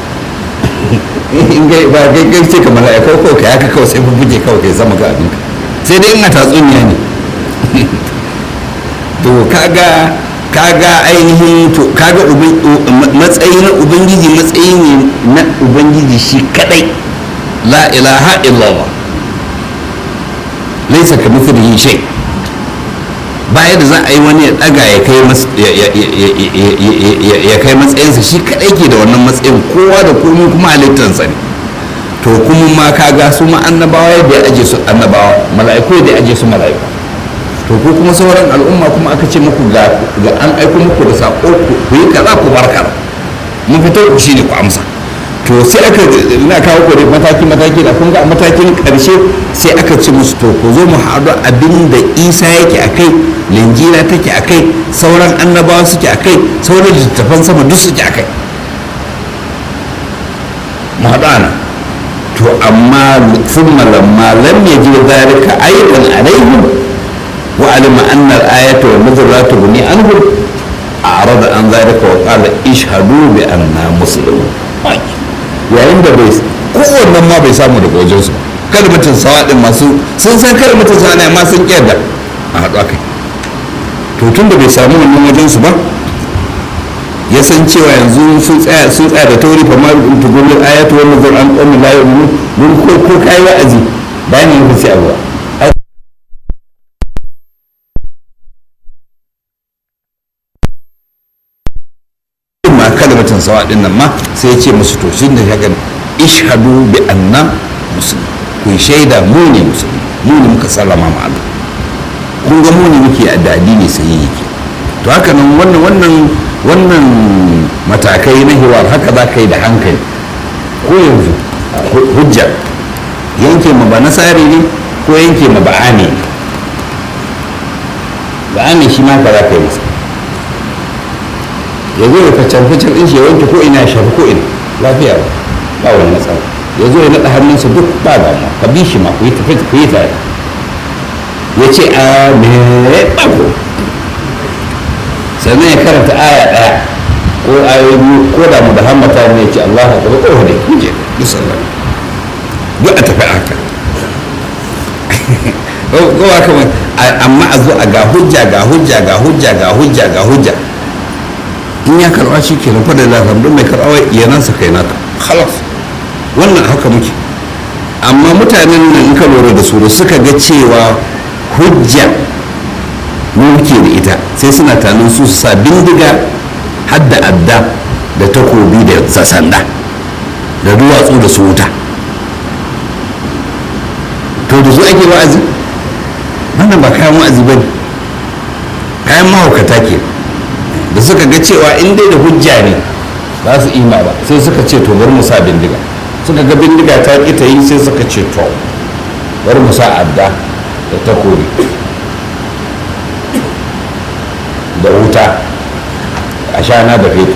in gai ba kai kai ce ka mala'ika ko ka yaka kawai sai bubbuke kawai kai sama ga abinka sai dai ina tatsuniya ne to kaga kaga ainihin to kaga matsayi na ubangiji matsayi ne na ubangiji shi kadai la ilaha illallah laisa ka mithlihi shay baya da za a yi wani ya daga ya kai ya kai matsayinsa shi kadai ke da wannan matsayin kowa da komai kuma halittansa ne to kuma ma kaga su ma annabawa yadda ya aje su annabawa mala'iku yadda ya aje su mala'iku to ko kuma sauran al'umma kuma aka ce muku ga an aiko muku da sako ku yi kaza ku bar kaza mun fito ku shine ku amsa to sai aka ina kawo ku da mataki mataki da kun ga a matakin karshe sai aka ci musu to ku zo mu haɗu abin da isa yake a kai linjira take a kai sauran annabawa suke a kai sauran littattafan sama duk suke a kai mu haɗu ana to amma sun malamma lam ya ji zalika aidan alaihim wa alima anna al-ayata wa nazara tubni anhum a'rada an zalika wa qala ishhadu bi anna muslimun yayin da bai kowannen ma bai samu daga wajensu kada mutum sawa din masu sun san kada mutum sawa ne amma sun kyar da a haɗu akai to tun da bai samu wannan wajensu ba ya san cewa yanzu sun tsaya sun tsaya da tauri fa ma in tugulul ayatu wa nazar an qawmi la yu'minun mun ko ko kai wa'azi bayan yin sai abuwa ma kalmatan sawa din nan ma sai ya ce musu to shin da kaga ishhadu bi anna muslim ku shaida mu ne musulmi mu ne muka sallama ma Allah kun ga mu ne muke da addini sai yake to haka nan wannan wannan wannan matakai na hiwar haka za ka yi da hankali ko yanzu hujja yanke ma ba nasari ne ko yanke ma ba ame ne ba ame shi ma ka za ka yi masa ya zo ya facan facan ɗin shi ya wanke ko ina ya shafi ko ina lafiya ba ba wani matsala ya zo ya naɗa hannunsa duk ba damuwa ka bi shi ma ku yi tafi ku yi tare ya ce a me ɓago sannan ya karanta aya ɗaya ko ayoyi biyu ko da mu da hammata ne ya ce Allah ha gaba ko da kuje duk sallah duk a tafi haka ko ba kamar amma a zo a ga hujja ga hujja ga hujja ga hujja ga hujja in ya karɓa shi ke nan fadar lafiya don mai karɓa ya nasa kai naka halas wannan haka muke amma mutanen nan in ka lura da su da suka ga cewa hujja mu muke da ita sai suna tanin su su sa bindiga har da adda da takobi da sanda da duwatsu da su wuta to da su ake wa'azi wannan ba kayan wa'azi ba ne kayan mahaukata ke da suka ga cewa in dai da hujja ne za su ima ba sai suka ce to bari mu sa bindiga suka ga bindiga ta ƙi ta yi sai suka ce to bari mu sa adda da takobi da wuta a shana da fetur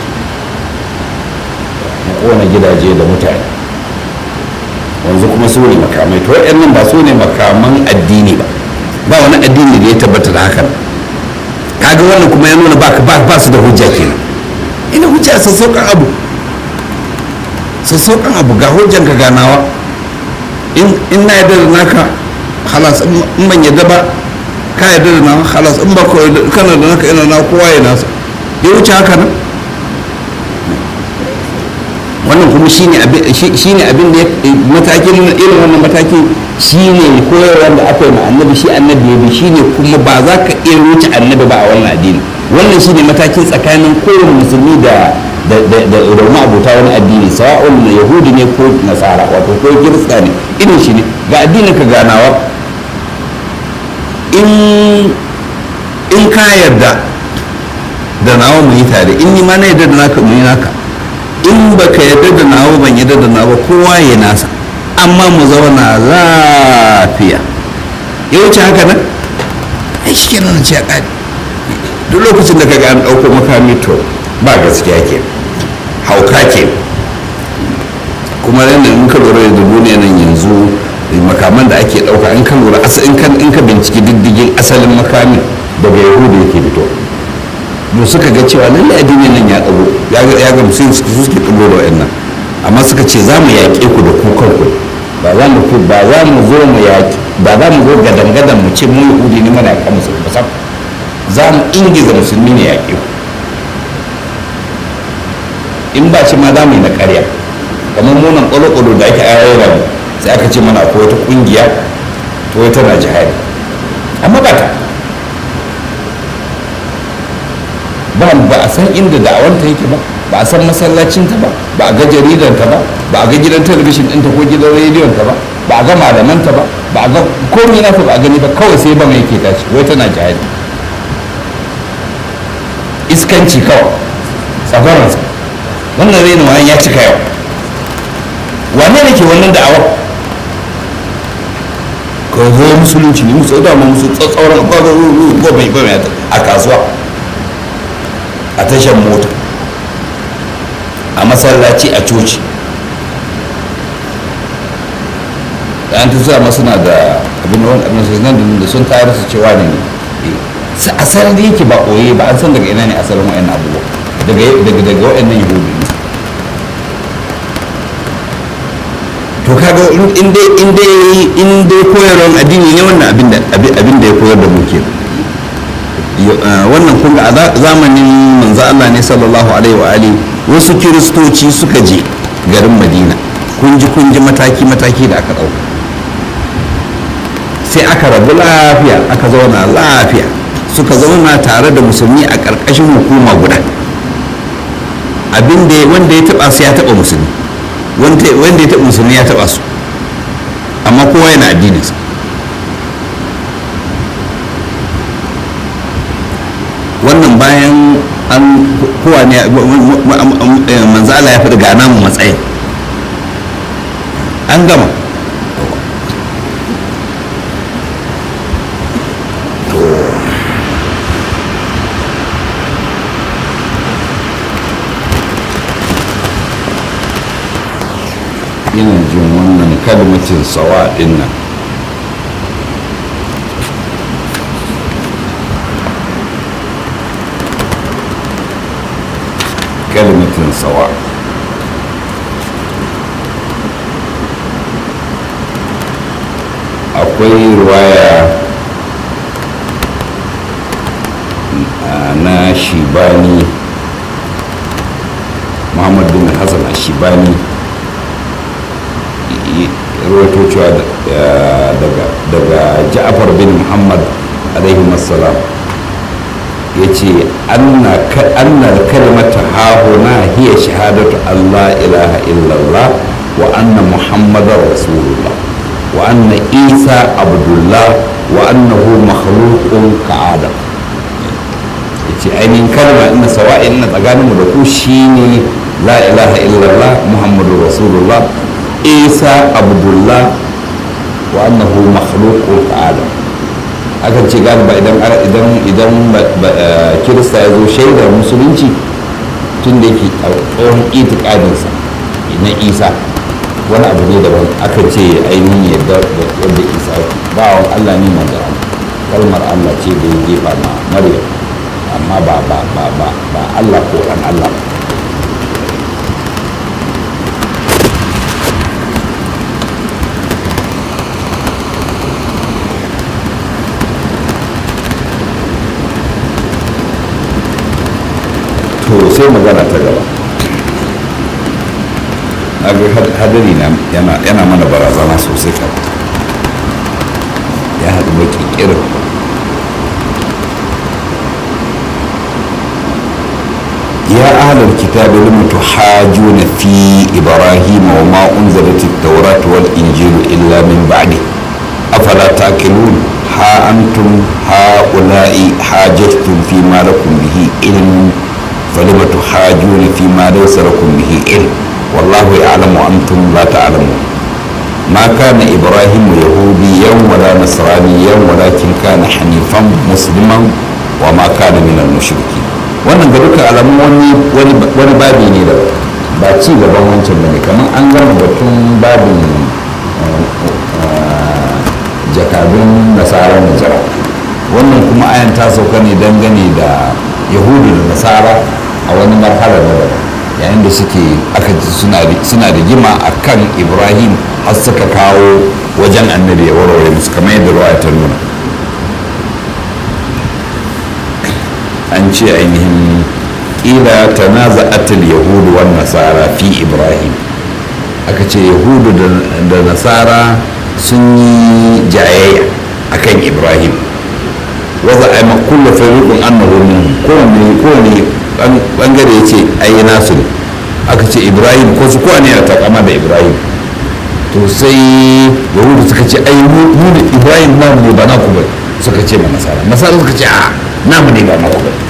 mu kona gidaje da mutane yanzu kuma su ne makamai to waɗannan ba su ne makaman addini ba ba wani addini da ya tabbata da hakan kaga wannan kuma ya nuna ba su da hujja kenan ina hujja sassauƙan abu sassauƙan abu ga hujjan ka ganawa in na yarda da naka halas in ban yarda ba ka yarda da nawa halas in ba kana da naka ina na kowa ya nasa ya wuce haka nan wannan kuma shine abin da matakin irin wannan mataki shine koyarwar da aka yi ma annabi shi annabi ya bi shine kuma ba za ka iya wuce annabi ba a wannan addini wannan shine matakin tsakanin kowane musulmi da da da abota wani addini sawa'un yahudi ne ko nasara wato ko kirista ne irin shi ne ga addinin ka ganawa in in ka yarda da nawa mu yi tare in ni ma na yarda da naka mu yi naka in baka yarda da nawa ban yarda da nawa kowa ya nasa amma mu zauna lafiya ya wuce haka nan ai shi kenan ce a ƙari duk lokacin da kaga an ɗauko makami to ba gaskiya ke hauka ke kuma yadda in ka lura da duniya nan yanzu makaman da ake ɗauka in ka lura in ka binciki diddigin asalin makamin daga yahudu yake fito mu suka ga cewa lallai addini nan ya ɗago ya ga musulun su suke ɗago da wa'annan amma suka ce za mu yaƙe ku da kukan ku ba za mu ba za mu zo mu yaƙi ba za mu zo gadan gadan mu ce mu yahudi ne mana yaƙa musulmi ba za mu ingiza musulmi ne yaƙe ku in ba shi ma za mu yi na ƙarya kamar munan ƙwalo-ƙwalo da ake ayyana mu sai aka ce mana akwai wata ƙungiya wai tana jihadi amma ba ta ba ba a san inda da'awanta yake ba ba a san masallacinta ba ba a ga jaridanta ba ba a ga gidan talabishin ɗinta ko gidan rediyonta ba ba a ga malamanta ba ba a ga komai nata ba a gani ba kawai sai ba mai ke tashi wai tana jihadi iskanci kawai tsabaransa wannan raina wani ya cika yau wane ne ke wannan da'awar ka zo musulunci ne musu dama musu tsatsauran gobe a kasuwa a tashar mota a masallaci a coci da an tusa masu na da abin wani abin su nan da sun tayar su cewa ne asalin da yake ba koye ba an san daga ina ne asalin wa'in abubuwa daga daga wa'annan yahudu ne to kaga in dai in dai in dai koyarwar addini ne wannan abin da abin da ya koyar da mu kenan wannan kun ga a zamanin manzo Allah ne sallallahu alaihi wa ali wasu kiristoci suka je garin Madina kun ji kun ji mataki mataki da aka dauka sai aka rabu lafiya aka zauna lafiya suka zauna tare da musulmi a ƙarƙashin hukuma guda abin da wanda ya taba su ya taba musulmi wanda ya taba musulmi ya taba su amma kowa yana addininsa wannan bayan an kowa ne manzo Allah ya faɗi ga namu matsayin an gama ina jin wannan kalmatin sawa ɗin nan kalmatin sawa akwai ruwaya na shibani muhammad bin hassan a shibani rawaito cewa daga ja'afar bin muhammad alaihi salam ya ce annar kalmata hahuna hiya shahadatu allah ilaha illallah wa anna muhammadar rasulullah wa anna isa abdullah wa annahu makhluqun ka'adam ya ce ainihin kalma ina sawa'in na tsakaninmu da ku shine la ilaha illallah muhammadu rasulullah isa abdullah wa annahu makhluqun ka'adam akan ce galiba idan idan idan kirista ya zo shaidar musulunci tun da yake tsohon itikadinsa na isa wani abu ne daban akan ce ainihin yadda yadda isa bawan allah ne manzo kalmar allah ce da ya jefa ma maryam amma ba ba ba ba ba allah ko dan allah ba to sai magana ta gaba ga hadari yana mana barazana sosai kan ya haɗu baki kirin يا أهل الكتاب لم تحاجون في إبراهيم وما أنزلت التوراة والإنجيل إلا من بعده أفلا تأكلون ها أنتم هؤلاء حاججتم فيما لكم به علم فلم تحاجون فيما ليس لكم به علم والله يعلم وأنتم لا تعلمون ما كان إبراهيم يهوديا ولا نصرانيا ولكن كان حنيفا مسلما وما كان من المشركين wannan ga duka alamun wani wani babi ne da ba ci gaban wancan bane kamar an gama batun babin jakadun nasarar najara wannan kuma ayan ta sauka ne dangane da yahudu da nasara a wani marhala na daban yayin da suke aka suna da gima a kan ibrahim har suka kawo wajen annabi ya warware musu kamar yadda ruwa ta nuna an ce ainihin ƙila ta naza atil yahudu wan nasara fi ibrahim aka ce yahudu da nasara sun yi jayayya akan ibrahim waza a yi kulla fariƙun annahu min kowane kowane bangare ya ce ai nasu ne aka ce ibrahim ko su kowane ya takama da ibrahim to sai yahudu suka ce ai mu da ibrahim namu ne ba naku ba suka ce ma nasara nasara suka ce a namu ne ba naku ba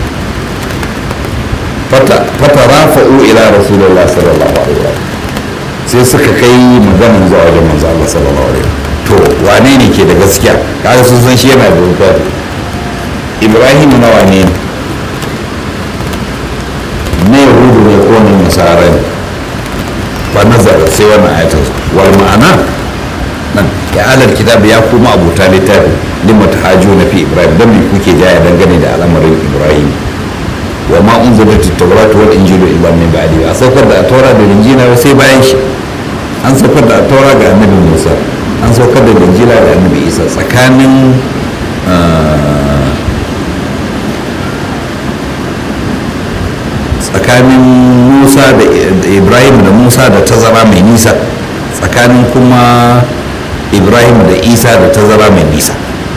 fata rafa'u ila rasulullah sallallahu alaihi wa sai suka kai maganin zuwa wajen manzo Allah sallallahu alaihi to wane ne ke da gaskiya kaga sun san shi yana da wuta ibrahim na wane ne na yahudu ne ko na nasara ne fa nazara sai wannan ayatul wal ma'ana nan ya alal kitab ya kuma abuta littafi lima tahajuna fi ibrahim dan bi kuke jaya dangane da al'amarin ibrahim wa ma unzilat at-taurat wal injilu illa min ba'di a saukar da taura da injila sai bayan shi an saukar da taura ga annabi musa an saukar da injila ga annabi isa tsakanin tsakanin musa da ibrahim da musa da tazara mai nisa tsakanin kuma ibrahim da isa da tazara mai nisa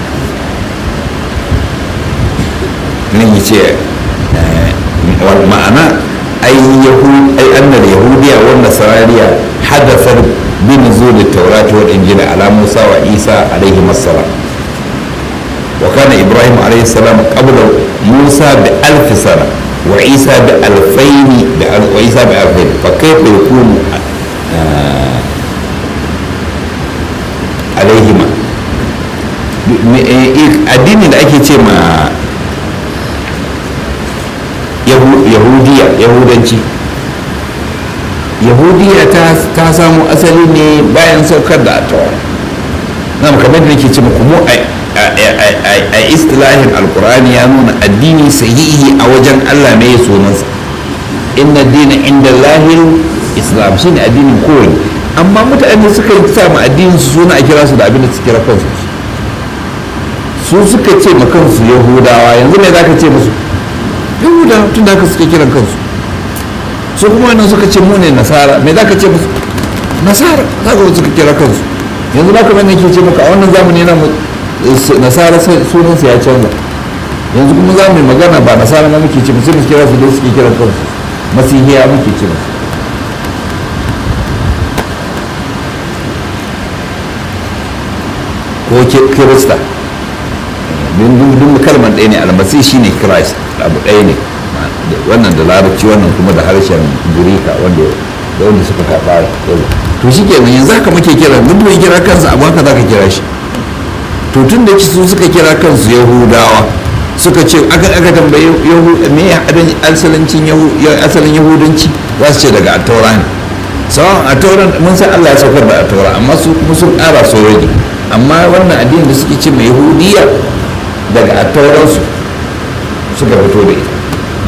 nan yi ce ma'ana ai annar yahudiya wanda sarariya hadasar bin zo da taurati wa injila ala musa wa isa alaihi masalam wa kana ibrahim alaihi salam qabla musa bi alfi sana وعيسى بألفين وعيسى بألفين فكيف يكون عليهما addini da ake ce ma yahudiya yahudanci yahudiya ta samu asali ne bayan saukar da atawa na kamar da nake ce muku mu a istilahin alkur'ani ya nuna addini sahihi a wajen allah ne ya sunansa inna dina inda lahir islam shine addinin kowane amma mutane suka yi sa ma addinin su suna a kira su da abin da su kira kansu su suka ce ma kansu yahudawa yanzu me za ka ce musu yahudawa tun da haka suke kiran kansu su kuma wannan suka ce mu ne nasara me za ka ce musu nasara za ka suka kira kansu yanzu ba kamar nake ce maka a wannan zamani na nasara sunansa ya canza yanzu kuma za mu yi magana ba nasara ma muke ce sai mu kira su dai suke kiran kansu masihiya muke ce musu ko kirista duk kalmar ɗaya ne almasi shi ne christ abu ɗaya ne wannan da larabci wannan kuma da harshen girika wanda da wanda suka kafa to shi ke yanzu haka muke kira duk mai kira kansa abu haka za ka kira shi to tun da su suka kira kansu yahudawa suka ce aka aka tambaye me ya asalancin asalin yahudanci za su ce daga ataura ne sawan ataura mun san allah ya saukar da ataura amma su kuma sun ƙara so rage amma wannan addinin da suke ce mai yahudiya daga attauransu suka fito da ita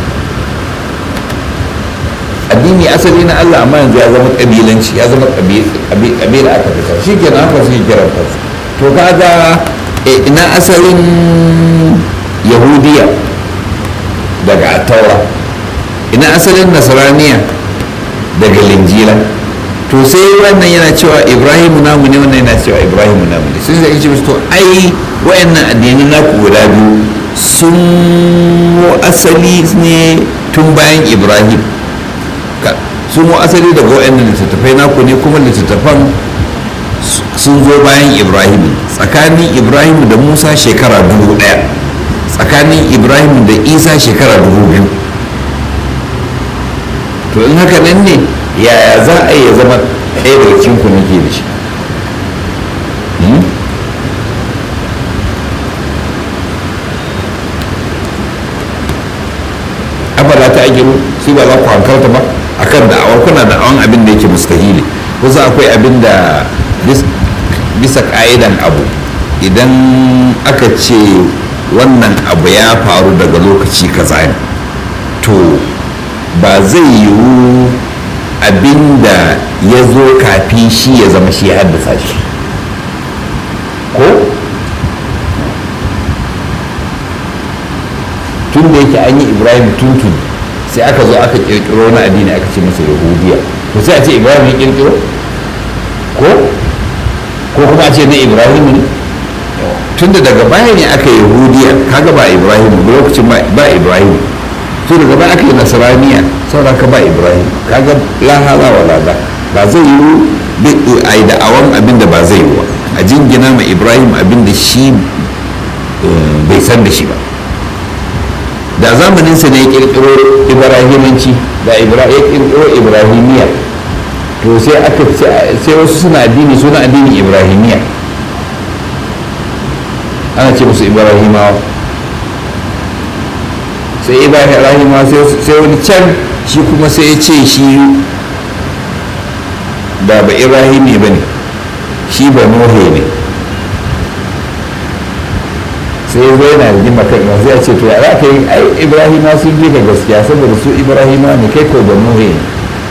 addini asali na Allah amma yanzu ya zama kabilanci ya zama kabila aka fitar shi ke haka suke kiran kansu to kaga ina asalin yahudiya daga attaura ina asalin nasraniya daga linjila to sai wannan yana cewa ibrahimu namu ne wannan yana cewa ibrahimu namu ne sun zai ce to ai wayannan addinin naku guda biyu sun asali ne tun bayan ibrahim su mu asali daga waɗannan littattafai naku ne kuma littattafan sun zo bayan ibrahim tsakanin ibrahim da musa shekara dubu ɗaya tsakanin ibrahim da isa shekara dubu biyu to in haka nan ne yaya za a yi zama ɗaya daga cikin ku nake da shi abala ta agiru su ba za ku hankalta ba akan da'awar kuna da'awan abin da yake mustahili wasu akwai abin da bisa ka'idan abu idan aka ce wannan abu ya faru daga lokaci kaza ne to ba zai yiwu abin da ya zo kafin shi ya zama shi ya haddasa shi ko tun da yake an yi ibrahim tuntun sai aka zo aka kirkiro na addini aka ce masa yahudiya to sai a ce ibrahim ya kirkiro ko ko kuma a ce na ibrahim ne tunda daga baya ne aka yahudiya kaga ba ibrahim lokacin ba ibrahim to daga baya aka yi nasaraniya saboda ka ba ibrahim kaga la hala wa la ba zai yi a yi da'awan abin da ba zai yi ba a jingina ma ibrahim abin da shi bai san da shi ba da zamaninsa ne ya kirkiro ibrahimanci da ya kirkiro ibrahimiya to sai aka sai wasu suna addini suna addini ibrahimiya ana ce musu ibrahimawa sai ibrahimawa sai wani can shi kuma sai ya ce shi ba ba ibrahimi ba ne shi ba nohe ne sai zo yana rigima kan imam sai a ce to ya za ka yi ai ibrahima sun ji ka gaskiya saboda su ibrahima ne kai ko da nuhe ne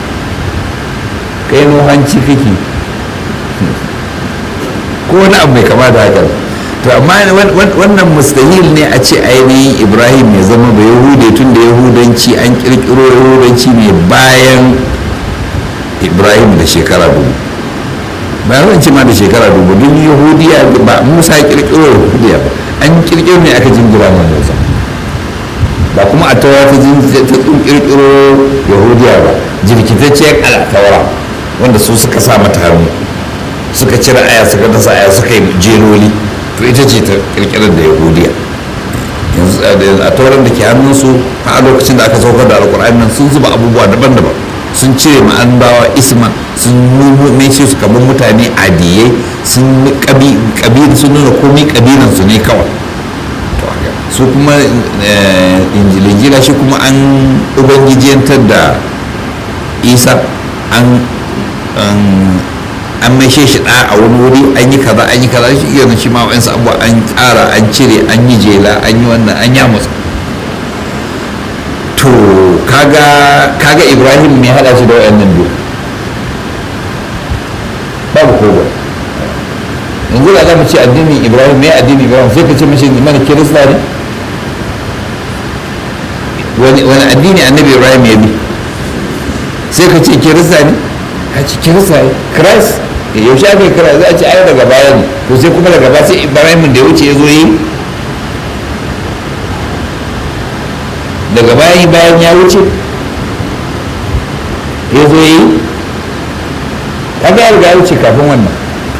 kai nuhanci kake ko wani abu mai kama da haka to amma wannan mustahil ne a ce ainihin ibrahim ya zama ba yahude tun da yahudanci an kirkiro yahudanci ne bayan ibrahim da shekara dubu bayan zan ce ma da shekara dubu duk yahudiya ba musa kirkiro yahudiya ba an kirkiro ne aka jingira ma musa ba kuma a taura ta kirkiro yahudiya ba jirkitacciyar al'ataura wanda su suka sa mata hannu suka cire aya suka dasa aya suka yi jeloli to ita ce ta kirkirar da yahudiya yanzu a tauran da ke hannunsu a lokacin da aka saukar da alkur'ani nan sun zuba abubuwa daban-daban sun cire ma'anbawa isma sun nuna su kamar mutane adiyai sun kabila sun nuna komi kabilansu ne kawai su kuma injilingila shi kuma an ubangijiyantar da isa an an maishe shi ɗa a wani wuri an yi kaza an yi kaza shi iya shi ma wa'ansu abubuwa an ƙara an cire an yi jela an yi wannan an ya musu to kaga kaga ibrahim mai hada shi da wayannan biyu babu kowa yanzu da za mu ce addinin ibrahim mai addinin ibrahim sai ka ce mashi mana kirista ne wani addini annabi ibrahim ya bi sai ka ce kirista ne a ce kirista ne christ yaushe aka yi kira za a ce ai daga baya ne to sai kuma daga baya sai ibrahim da ya wuce ya zo yi daga bayan bayan ya wuce ya zo yi kaga ya riga ya wuce kafin wannan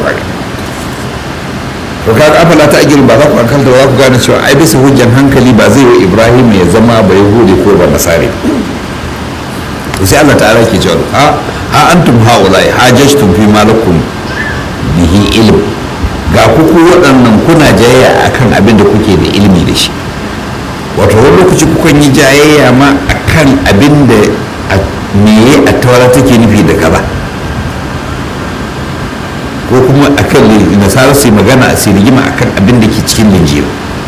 to kaga afala ta agirin ba za ku hankalta ba za ku gane cewa ai bisa hujjan hankali ba zai yi ibrahim ya zama ba yahudi ko ba nasare to sai Allah ta'ala ke cewa ha ha antum haulai hajajtum fi malakum bihi ilm ga ku ku waɗannan kuna jayayya akan abin da kuke da ilimi da shi wato wani lokaci kukan yi jayayya ma akan abin da meye a tawara take nufi da kaza ko kuma akan nasarar su magana a rigima akan abin da ke cikin linjiya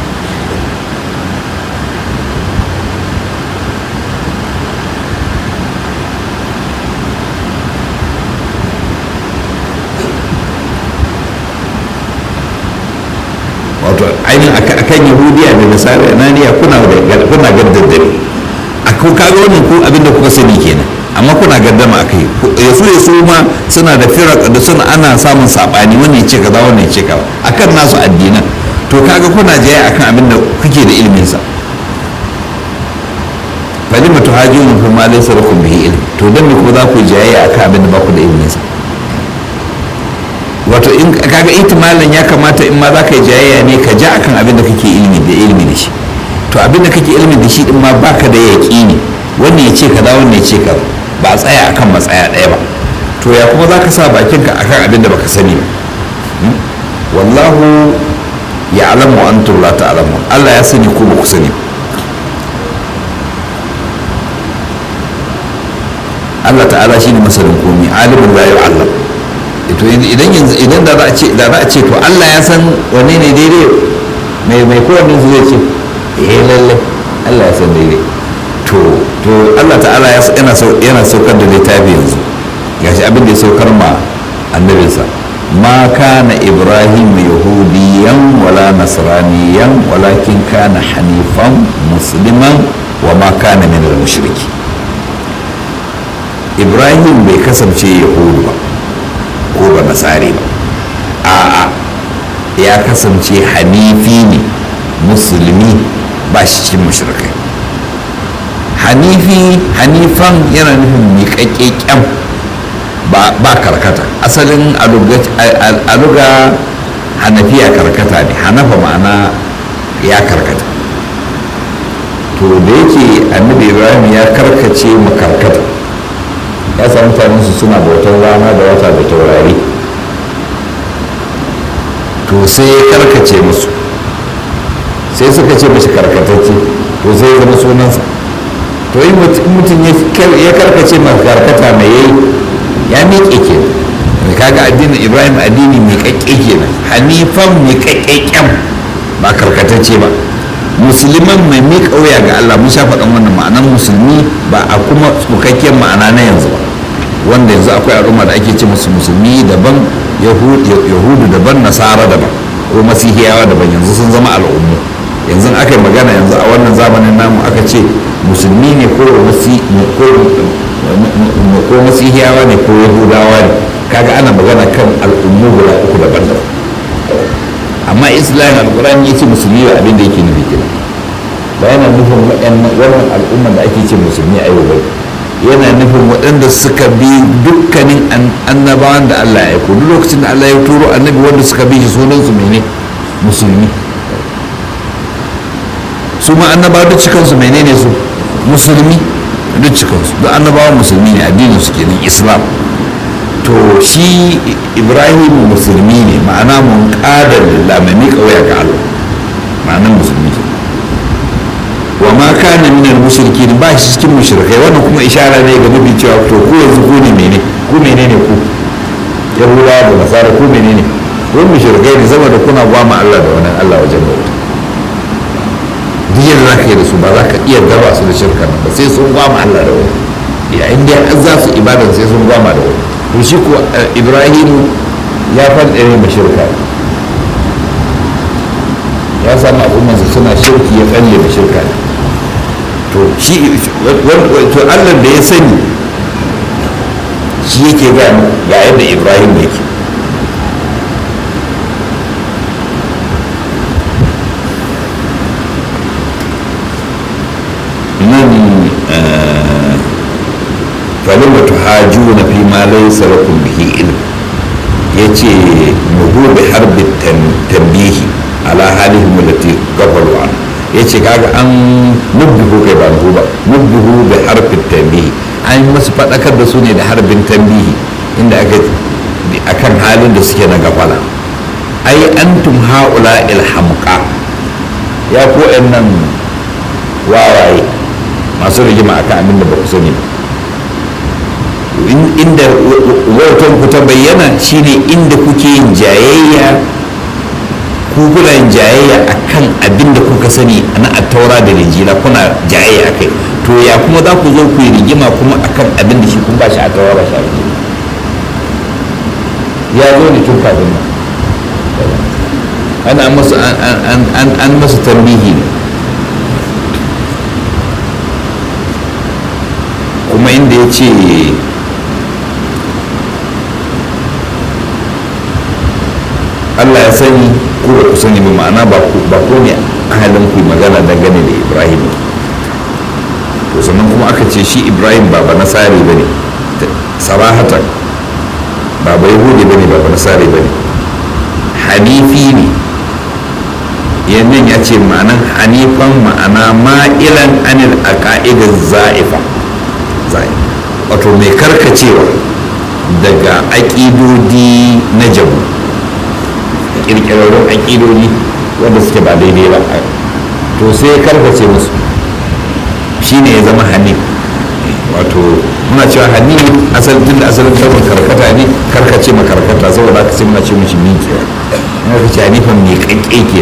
wato ainihin akan yahudiya da nasara naniya kuna kuna gaddadare a ko kaga wannan ko abinda kuka sani kenan amma kuna gaddama akai yasu yasu ma suna da firak da suna ana samun sabani wannan ya ce kaza wannan ya ce kaza akan nasu addinan to kaga kuna jaya akan abin da kuke da ilimin sa falima tuhajirun fi ma laysa lakum bihi ilm to dan me ko za ku jayayya akan abin da ba ku da ilimi sa wato in kaga ihtimalin ya kamata in ma za ka yi jayayya ne ka ja akan abin da kake ilimi da ilimi da shi to abin da kake ilimi da shi din ma baka da yaƙini wannan ya ce kaza wannan ya ce kaza ba a tsaya akan matsaya ɗaya ba to ya kuma za ka sa bakinka akan abin da baka sani ba wallahu ya alamu wa antum la ta'lamun Allah ya sani ko ba ku sani Allah ta'ala shine masanin komai alimin la yu'allam to idan yanzu idan da za a ce da za a ce to Allah ya san wanne ne daidai mai mai kowanne su zai ce eh lalle Allah ya san daidai to to Allah ta'ala yana yana saukar da littafi yanzu gashi abin da ya saukar ma annabinsa ma kana ibrahim yahudiyan wala nasraniyan walakin kana hanifan musliman wa ma kana min al-mushriki ibrahim bai kasance yahudu ba ko ba nasari ba a'a ya kasance hanifi ne musulmi ba shi cikin mushrikai hanifi hanifan yana nufin miƙaƙƙen ba karkata asalin aluga hanafiya karkata ne hanafa ma'ana ya karkata to da yake annabi ibrahim ya karkace makarkata ya samu mutanen su suna bautar rana da wata da taurari to sai ya karkace musu sai suka ce mashi karkatacce to sai ya zama sunansa to in mutum ya karkace ma karkata mai yayi ya miƙe ke mai kaga addinin ibrahim addini mai ƙaƙƙe kenan hanifan mai ƙaƙƙen ba karkatacce ba musulman mai miƙa wuya ga allah mun sha faɗan wannan ma'anan musulmi ba a kuma tsukakken ma'ana na yanzu ba wanda yanzu akwai al'umma da ake ce musu musulmi daban yahudu daban nasara daban ko masihiyawa daban yanzu sun zama al'ummu yanzu aka yi magana yanzu a wannan zamanin namu aka ce musulmi ne ko ko masihiyawa ne ko yahudawa ne kaga ana magana kan al'ummu guda uku daban-daban amma islam alkurani ya ce musulmi ba abin da yake nufi kenan ba yana nufin wannan al'umma da ake ce musulmi a yau bai yana nufin waɗanda suka bi dukkanin annabawan da Allah ya aiko duk lokacin da Allah ya turo annabi wanda suka bi shi sunan su mene musulmi su ma annabawa duk cikansu menene su musulmi duk cikinsu duk annabawa musulmi ne addinin su kenan islam to shi ibrahim musulmi ne ma'ana mun ƙadar lillah mai miƙa waya ga allah ma'anar musulmi ke wa ma kana min al mushrikin ba shi cikin mushrikai wannan kuma ishara ne ga mafi cewa to ku yanzu ku ne mene ku menene ku yahudawa da nasara ku menene ku mushrikai ne saboda kuna gwama allah da wani allah wajen bauta duk yadda za ka yi da su ba za ka iya gaba su da shirka ba sai sun gwama Allah da wani yayin da an za su ibadan sai sun gwama da wani to shi ko ibrahim ya faɗa ma shirka ya samu al'ummarsa suna shirki ya tsalle da shirka to shi to Allah da ya sani shi yake ga ga yadda ibrahim yake nan falima tuhajuna fi ma laysa lakum bihi ilm yace nuhu bi harbi tambihi ala halihim allati gafalu an yace kaga an nubbihu kai ba nuhu ba nubbihu bi harbi tambihi an masu fadakar da su ne da harbin tambihi inda aka akan halin da suke na gafala ai antum haula ilhamqa ya ko nan wawaye masu rigima akan abin da ba ku sani ba inda wautan ku ta bayyana shine inda kuke yin jayayya ku kuna yin jayayya akan abin da kuka sani na attaura da rijila kuna jayayya akai to ya kuma za ku zo ku yi rigima kuma akan abin da shi kun ba shi a taura ba shi a rijila ya zo ne tun kafin nan ana masa an masa tambihi ne kuma inda ya ce allah ya sani ko ba ku sani ba ma'ana ba ko ne ahalin ku magana dangane da ibrahim to sannan kuma aka ce shi ibrahim ba ba nasari ba ne sarahatan ba ba yahudi ba ne ba ba nasari ba ne hanifi ne yannan ya ce ma'anan hanifan ma'ana ma'ilan anil aqaidin za'ifa wato mai karkacewa daga aƙidodi na jabu ƙirƙirarrun aƙidodi wanda suke ba daidai ba to sai ya karkace musu shine ya zama hanif wato muna cewa hanif asalin tun da asalin kalmar karkata ne karkace ma karkata saboda aka ce muna ce mishi miƙewa ina ka ce hanifan mai ƙanƙe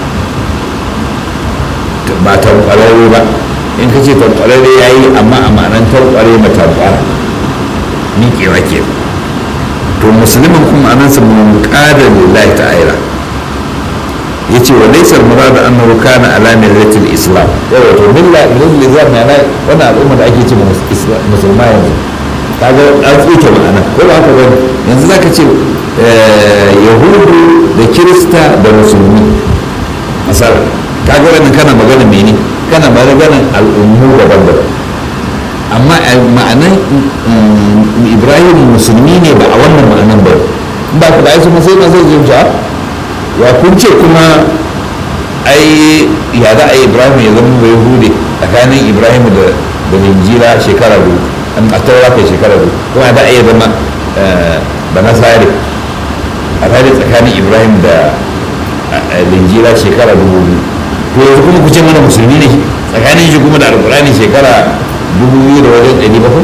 ke ba tankwararre ba in ka ce tankwararre ya yi amma a ma'anar tankware ma tankwara miƙewa ke to musulmin kuma anansa mun ƙada lillahi ta'ala ya ce wa laisar murada annahu kana ala millatil islam yawa to milla millatil islam na wannan al'umma da ake ce musulma yanzu kaga an tsuke ma'ana ko ba haka bane yanzu zaka ce yahudu da kirista da musulmi masala kaga wannan kana magana mene kana magana al'ummu daban-daban amma ma'anan ibrahim musulmi ne ba a wannan ma'anan ba ba ka da aisu sai na zai zuciya ya kun ce kuma ai ya za a yi ibrahim ya zama bai hude tsakanin ibrahim da da linjira shekara biyu a taura kai shekara biyu kuma da a iya zama da nasari a tare tsakanin ibrahim da linjira shekara dubu biyu to yanzu kuma ku ce mana musulmi ne tsakanin shi kuma da alkurani shekara dubu biyu da wajen ɗari bakwai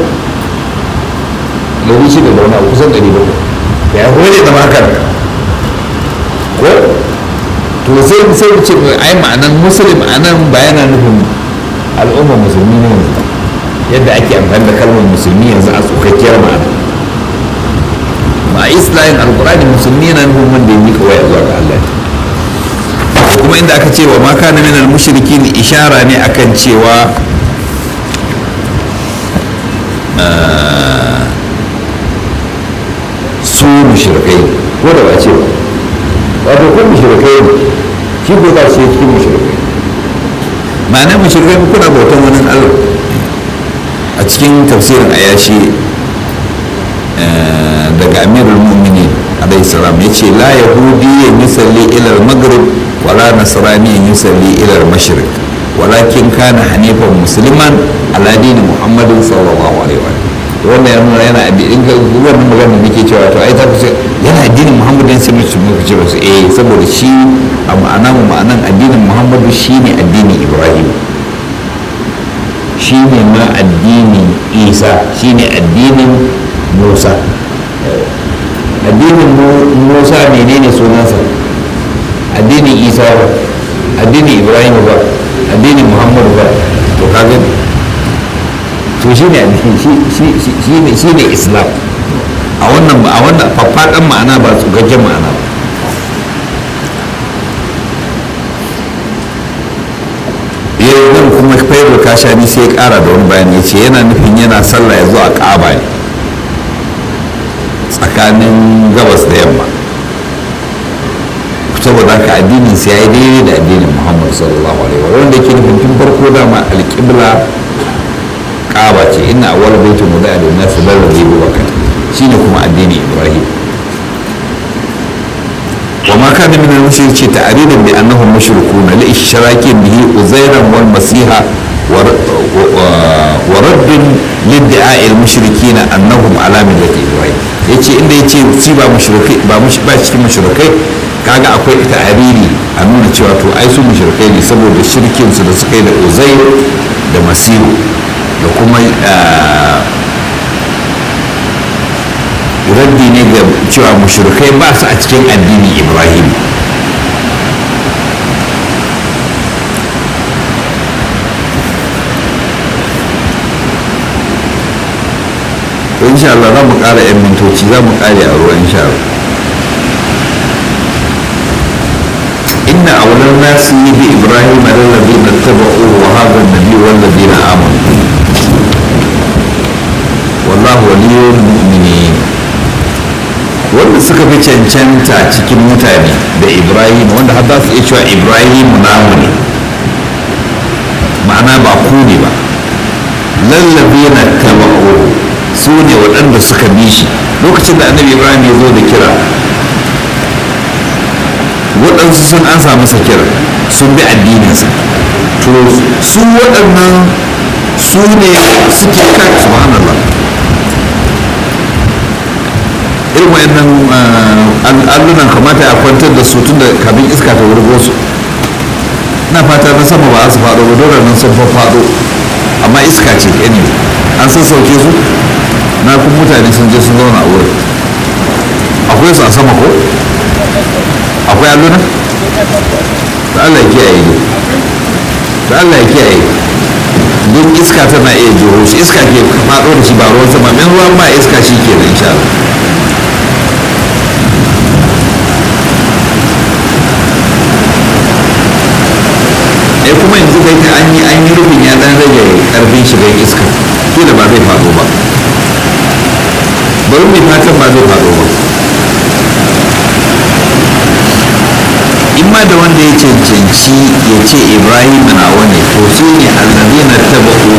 ɗari shida da wani abu kusan ɗari bakwai ya kuma ne zama haka ko to sai sai mu ce ai ma'anan musulmi anan ba yana nufin al'ummar musulmi ne yanzu yadda ake amfani da kalmar musulmi yanzu a tsokakkiyar ma'ana ma islamin alkurani musulmi yana nufin wanda ya miƙa waya zuwa ga Allah kuma inda aka ce wa maka na minal mushrikin ishara ne akan cewa su mushrikai ko da ba ce ba wato ko mushrikai ne shi ko za su yi cikin mushrikai ma'ana mushrikai kuna bautan wani allah a cikin tafsirin ayashi daga amirul mu'minin alayhi salam ya ce la yahudi ya yusalli ila al-maghrib wala nasrani ya yusalli ila al-mashriq walakin kana hanifan musliman ala dini muhammadin sallallahu alaihi wa wannan ya nuna yana addinin ga wannan magana da nake cewa to ai ta kusa yana addinin muhammadin sai mutum muka ce wasu eh saboda shi a ma'ana mu ma'anan addinin muhammadu shine addinin ibrahim shine ma addinin isa shine addinin musa addinin musa menene sunansa addinin isa ba addinin ibrahim ba addinin muhammadu ba to kaga to shi ne shi ne islam a wannan a wannan faffaɗan ma'ana ba tsugaggen ma'ana ba yau nan kuma faibul kashani sai ya ƙara da wani bayani ya ce yana nufin yana sallah ya zo a ƙaba ne tsakanin gabas da yamma saboda haka addinin sai ya yi daidai da addinin muhammad sallallahu alaihi wa wanda ke nufin tun farko dama alƙibla ƙaba ce ina awwal baitin mu da nasu lallabe bubakar shine kuma addinin ibrahim وما كان من المشرك تعريضا بانهم مشركون لاشراك به عزيرا والمسيح ورد لادعاء المشركين انهم على مله ابراهيم yace inda yace shi ba mushrikai ba ba cikin mushrikai kaga akwai ta'ariri a nuna cewa to ai su mushrikai ne saboda shirkin su da suka yi da uzair da masihu da kuma raddi ne ga cewa mushrikai ba su a cikin addinin ibrahim to insha Allah za mu ƙara 'yan mintoci za mu ƙare a ruwa insha Allah inna awlan nasi bi ibrahim alladhina tabauhu wa hadha an-nabi walladhina amanu wallahu waliyul mu'minin wanda suka fi cancanta cikin mutane da ibrahim wanda har za su iya cewa ibrahim namu ne ma'ana ba ku ne ba lallabina taba'u su ne waɗanda suka bi shi lokacin da annabi ibrahim ya zo da kira waɗansu sun an masa kira sun bi addininsa to su waɗannan su ne suke kan subhanallah irin wayannan allunan kamata a kwantar da su tun da kabin iska ta wurgo su na fata na sama ba su faɗo ba dole nan sun faɗo amma iska ce ne an sassauke su na kun mutane sun je sun zauna a wurin akwai su a sama ko akwai alluna da Allah ya kiyaye ne da Allah ya kiyaye don iska tana iya jiro shi iska ke faɗo da shi ba ruwan sama min ruwan ba iska shi ke da insha Allah eh kuma yanzu kai ta an yi an yi rufin ya dan rage karfin shigar iska kila ba zai faɗo ba bari mai fatan ba zai faɗo ba in ma da wanda ya cancanci ya ce ibrahim na wani to su ne allazi na taba